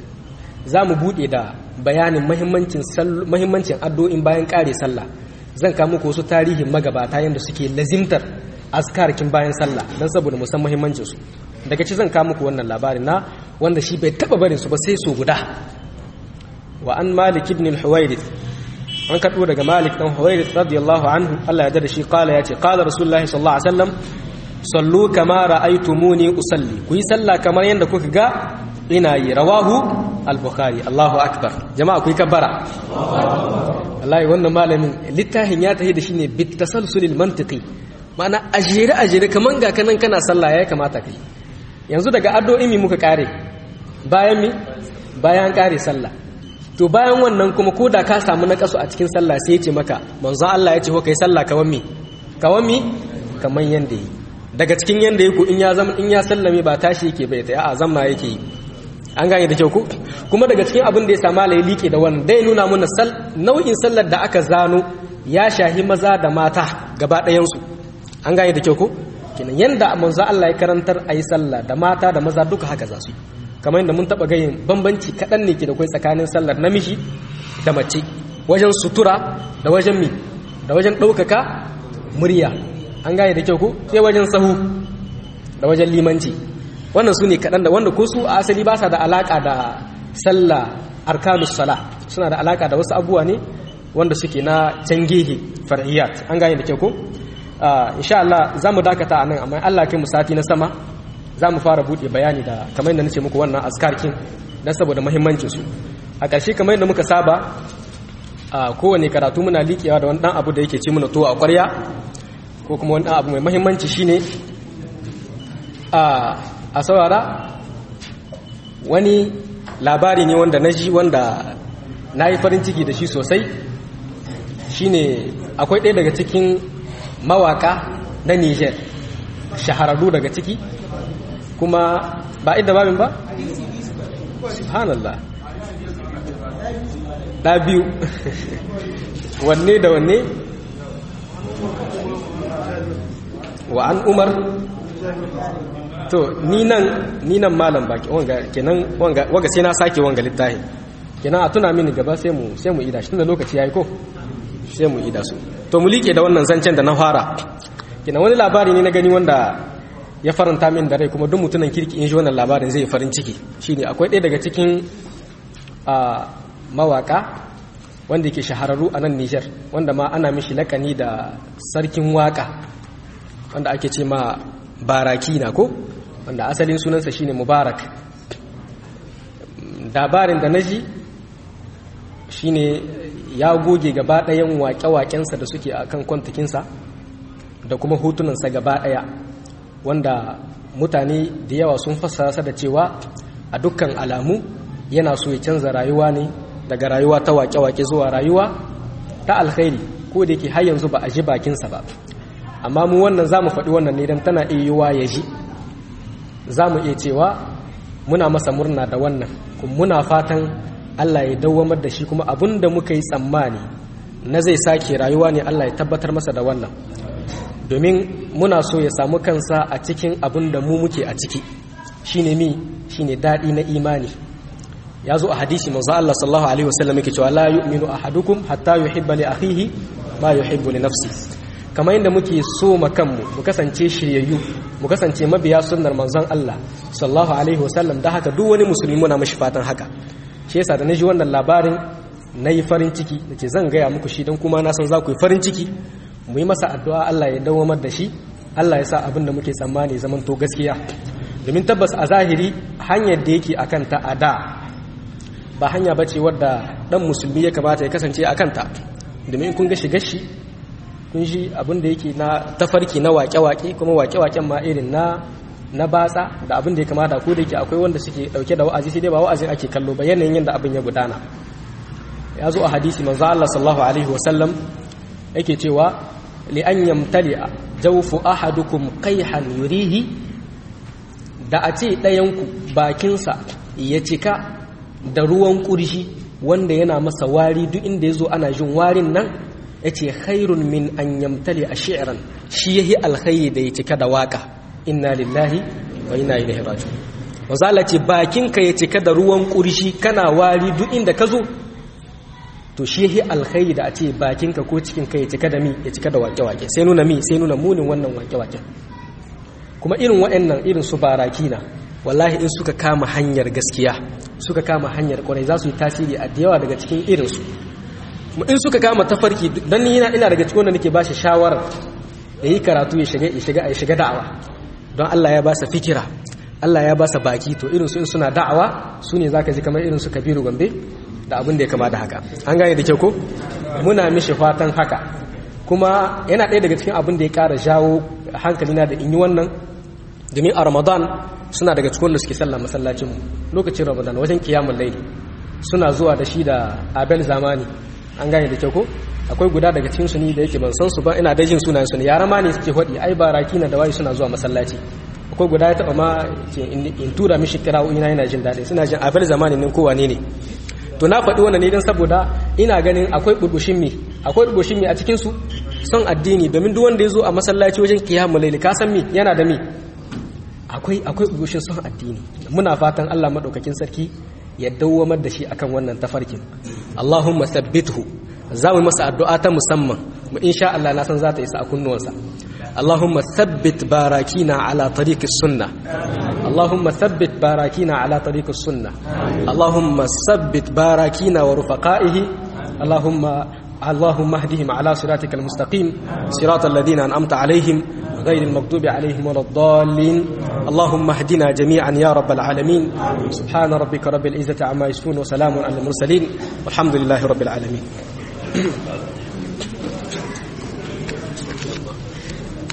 S1: za mu bude da bayanin muhimmancin muhimmancin addu'o'in bayan kare sallah zan kawo muku wasu tarihin magabata yadda suke lazimtar askarkin bayan sallah don saboda musan muhimmancinsu daga ci zan kawo muku wannan labarin na wanda shi bai taba barin su ba sai so guda wa an malik ibn al-huwairith an karbo daga Malik dan Huwairith radiyallahu anhu Allah ya da shi qala yace qala rasulullahi sallallahu alaihi wasallam sallu kama ra'aytumuni usalli ku yi sallah kamar yanda kuka ga ina yi rawahu al-bukhari Allahu akbar jama'a ku yi kabbara wallahi wannan malamin littafin ya tahi da shi ne bit tasalsulil mantiqi ma'ana ajere ajere kaman ga kanan kana sallah ya kamata kai yanzu daga addu'o'i mi muka kare bayan mi bayan kare sallah to bayan wannan kuma ko da ka samu na kasu a cikin sallah sai ya ce maka manzo Allah ya ce ko kai sallah kawan mi kawan mi kaman yanda yi daga cikin yanda yake in ya zama in ya sallame ba tashi yake bai ta a zamna yake yi an gane da kyau ko kuma daga cikin abin da ya sama la liƙe da wannan dai nuna mana nau'in sallar da aka zano ya shahi maza da mata gaba ɗayan su an gane da kyau ko kenan yanda manzo Allah ya karantar ayi sallah da mata da maza duka haka za su yi kamar yadda mun taɓa gayin bambanci kaɗan ne ke da kai tsakanin sallar namiji da mace wajen sutura da wajen mi da wajen ɗaukaka murya an gane da kyau ko sai wajen sahu da wajen limanci wannan su ne kaɗan da wanda ko su a asali ba sa da alaƙa da sallah arkanus sala suna da alaƙa da wasu abubuwa ne wanda suke na can gehe far'iyat an gane da kyau ko insha Allah za mu dakata a nan amma Allah kai mu sati na sama za mu fara buɗe bayani da kamar yadda nace muku wannan askarkin don saboda mahimmancinsu a ƙarshe kamar yadda muka saba a kowane karatu muna liƙewa da wani ɗan abu da yake ci muna tuwa a ƙwarya ko kuma wani ɗan abu mai mahimmanci shine a saurara wani labari ne wanda na ji wanda na yi farin ciki da shi sosai shine akwai ɗaya daga cikin mawaka na niger shahararru daga ciki kuma ba inda babin ba? subhanallah ɗa biyu wanne da wanne wa an umar to ni nan malam baki wanga kenan wanga waga sai na sake wanga littafi kenan a tuna mini gaba sai mu sai mu ida shi tunda lokaci yayi ko sai mu ida su to mu like da wannan zancen da na fara kenan wani labari ne na gani wanda ya faranta min da rai kuma duk mutunan kirki in shi wannan labarin zai farin ciki shine akwai ɗaya daga cikin mawaka wanda yake shahararru a nan Nijar wanda ma ana mishi lakani da sarkin waka wanda ake ce ma baraki na ko wanda asalin sunansa shine mubarak labarin da naji shine ya goge gaba ɗayan waƙe-waƙensa da suke a kan kwantakinsa da kuma hutunansa gaba ɗaya wanda mutane da yawa sun fassara da cewa a dukkan alamu yana so ya canza rayuwa ne daga rayuwa ta wake-wake zuwa rayuwa ta alkhairi ko da yake har yanzu ba a ji bakinsa ba amma mu wannan za mu faɗi wannan ne don tana iya yiwa ya ji za mu iya cewa muna masa murna da wannan kuma muna fatan allah ya dawwamar da shi kuma abin da muka yi tsammani na zai sake rayuwa ne allah ya tabbatar masa da wannan domin muna so ya samu kansa a cikin abin da mu muke a ciki shine mi shine daɗi na imani ya zo a hadisi manzo Allah sallallahu alaihi wasallam yake cewa la yu'minu ahadukum hatta yuhibba li akhihi ma yuhibbu li nafsi kamar yadda muke so ma kanmu mu kasance shiryayyu mu kasance mabiya sunnar manzon Allah sallallahu alaihi wasallam da haka duk wani musulmi muna mashi fatan haka shi yasa da naji wannan labarin nayi farin ciki nace zan gaya muku shi dan kuma na san za ku yi farin ciki mu yi masa addu'a Allah ya dawamar da shi Allah ya sa abin da muke tsammani zaman to gaskiya domin tabbas a zahiri hanyar da yake akan ta a da ba hanya bace wadda dan musulmi ya kamata ya kasance a kanta domin kun ga shigar shi kun shi abin da yake na tafarki na wake-wake kuma wake-waken ma irin na na batsa da abin da ya kamata ko da yake akwai wanda suke dauke da wa'azi sai dai ba wa'azin ake kallo ba yanayin yadda abin ya gudana ya zo a hadisi manzo Allah sallallahu alaihi wasallam yake cewa li an yamtali'a jawfu ahadukum qayhan yurihi da a ce ɗayanku bakinsa ya cika da ruwan ƙurshi wanda yana masa wari duk inda ya zo ana jin warin nan ya ce khairun min an yamtali a shi'ran shi ya yi alkhairi da ya cika da waka inna lillahi wa inna ilaihi raji'un wazala ce bakinka ya cika da ruwan ƙurshi kana wari duk inda ka zo to shi ya yi alkhairi da a ce bakinka ko cikinka ya cika da mi ya cika da wake-wake sai nuna mi sai nuna munin wannan wake-wake kuma irin waɗannan irin su baraki na wallahi in suka kama hanyar gaskiya suka kama hanyar kwarai za su yi tasiri a yawa daga cikin irinsu in suka kama tafarki dan ni ina ina daga cikin wanda nake ba shi shawara yayi karatu ya shiga ya shiga ya shiga da'awa don Allah ya ba sa fikira Allah ya ba sa baki to irin su in suna da'awa su ne zaka ji kamar irin su Kabiru Gombe da abin da ya kama da haka an gane da kyau ko muna mishi fatan haka kuma yana ɗaya daga cikin abin da ya ƙara jawo hankalina da in yi wannan domin a Ramadan suna daga cikin wanda suke sallah masallacin mu lokacin Ramadan wajen kiyamul laili suna zuwa da shi da Abel Zamani an gane da kyau ko akwai guda daga cikin su ni da yake ban san su ba ina da jin sunayen su ne yara ma ne suke hodi ai baraki na da wai suna zuwa masallaci akwai guda ya taba ma in tura mishi kira'o'i na yana jin daɗi suna jin abin zamanin nan kowa ne ne to na faɗi wannan ne don saboda ina ganin akwai burbushin mi akwai burbushin mi a cikin su son addini domin duk wanda ya zo a masallaci wajen kiyamul laili ka san mi yana da mi akwai akwai burbushin son addini muna fatan Allah madaukakin sarki ya dawwamar da shi akan wannan tafarkin Allahumma thabbithu za mu masa addu'a ta musamman mu insha Allah na san za ta isa a kunnuwansa Allahumma thabbit barakina ala tariqis sunnah Allahumma thabbit barakina ala tariqis sunnah Allahumma thabbit barakina wa rufaqaihi Allahumma اللهم اهدهم على صراطك المستقيم صراط الذين أنعمت عليهم غير المغضوب عليهم ولا الضالين اللهم اهدنا جميعا يا رب العالمين سبحان ربك رب العزة عما يصفون وسلام على المرسلين والحمد لله رب العالمين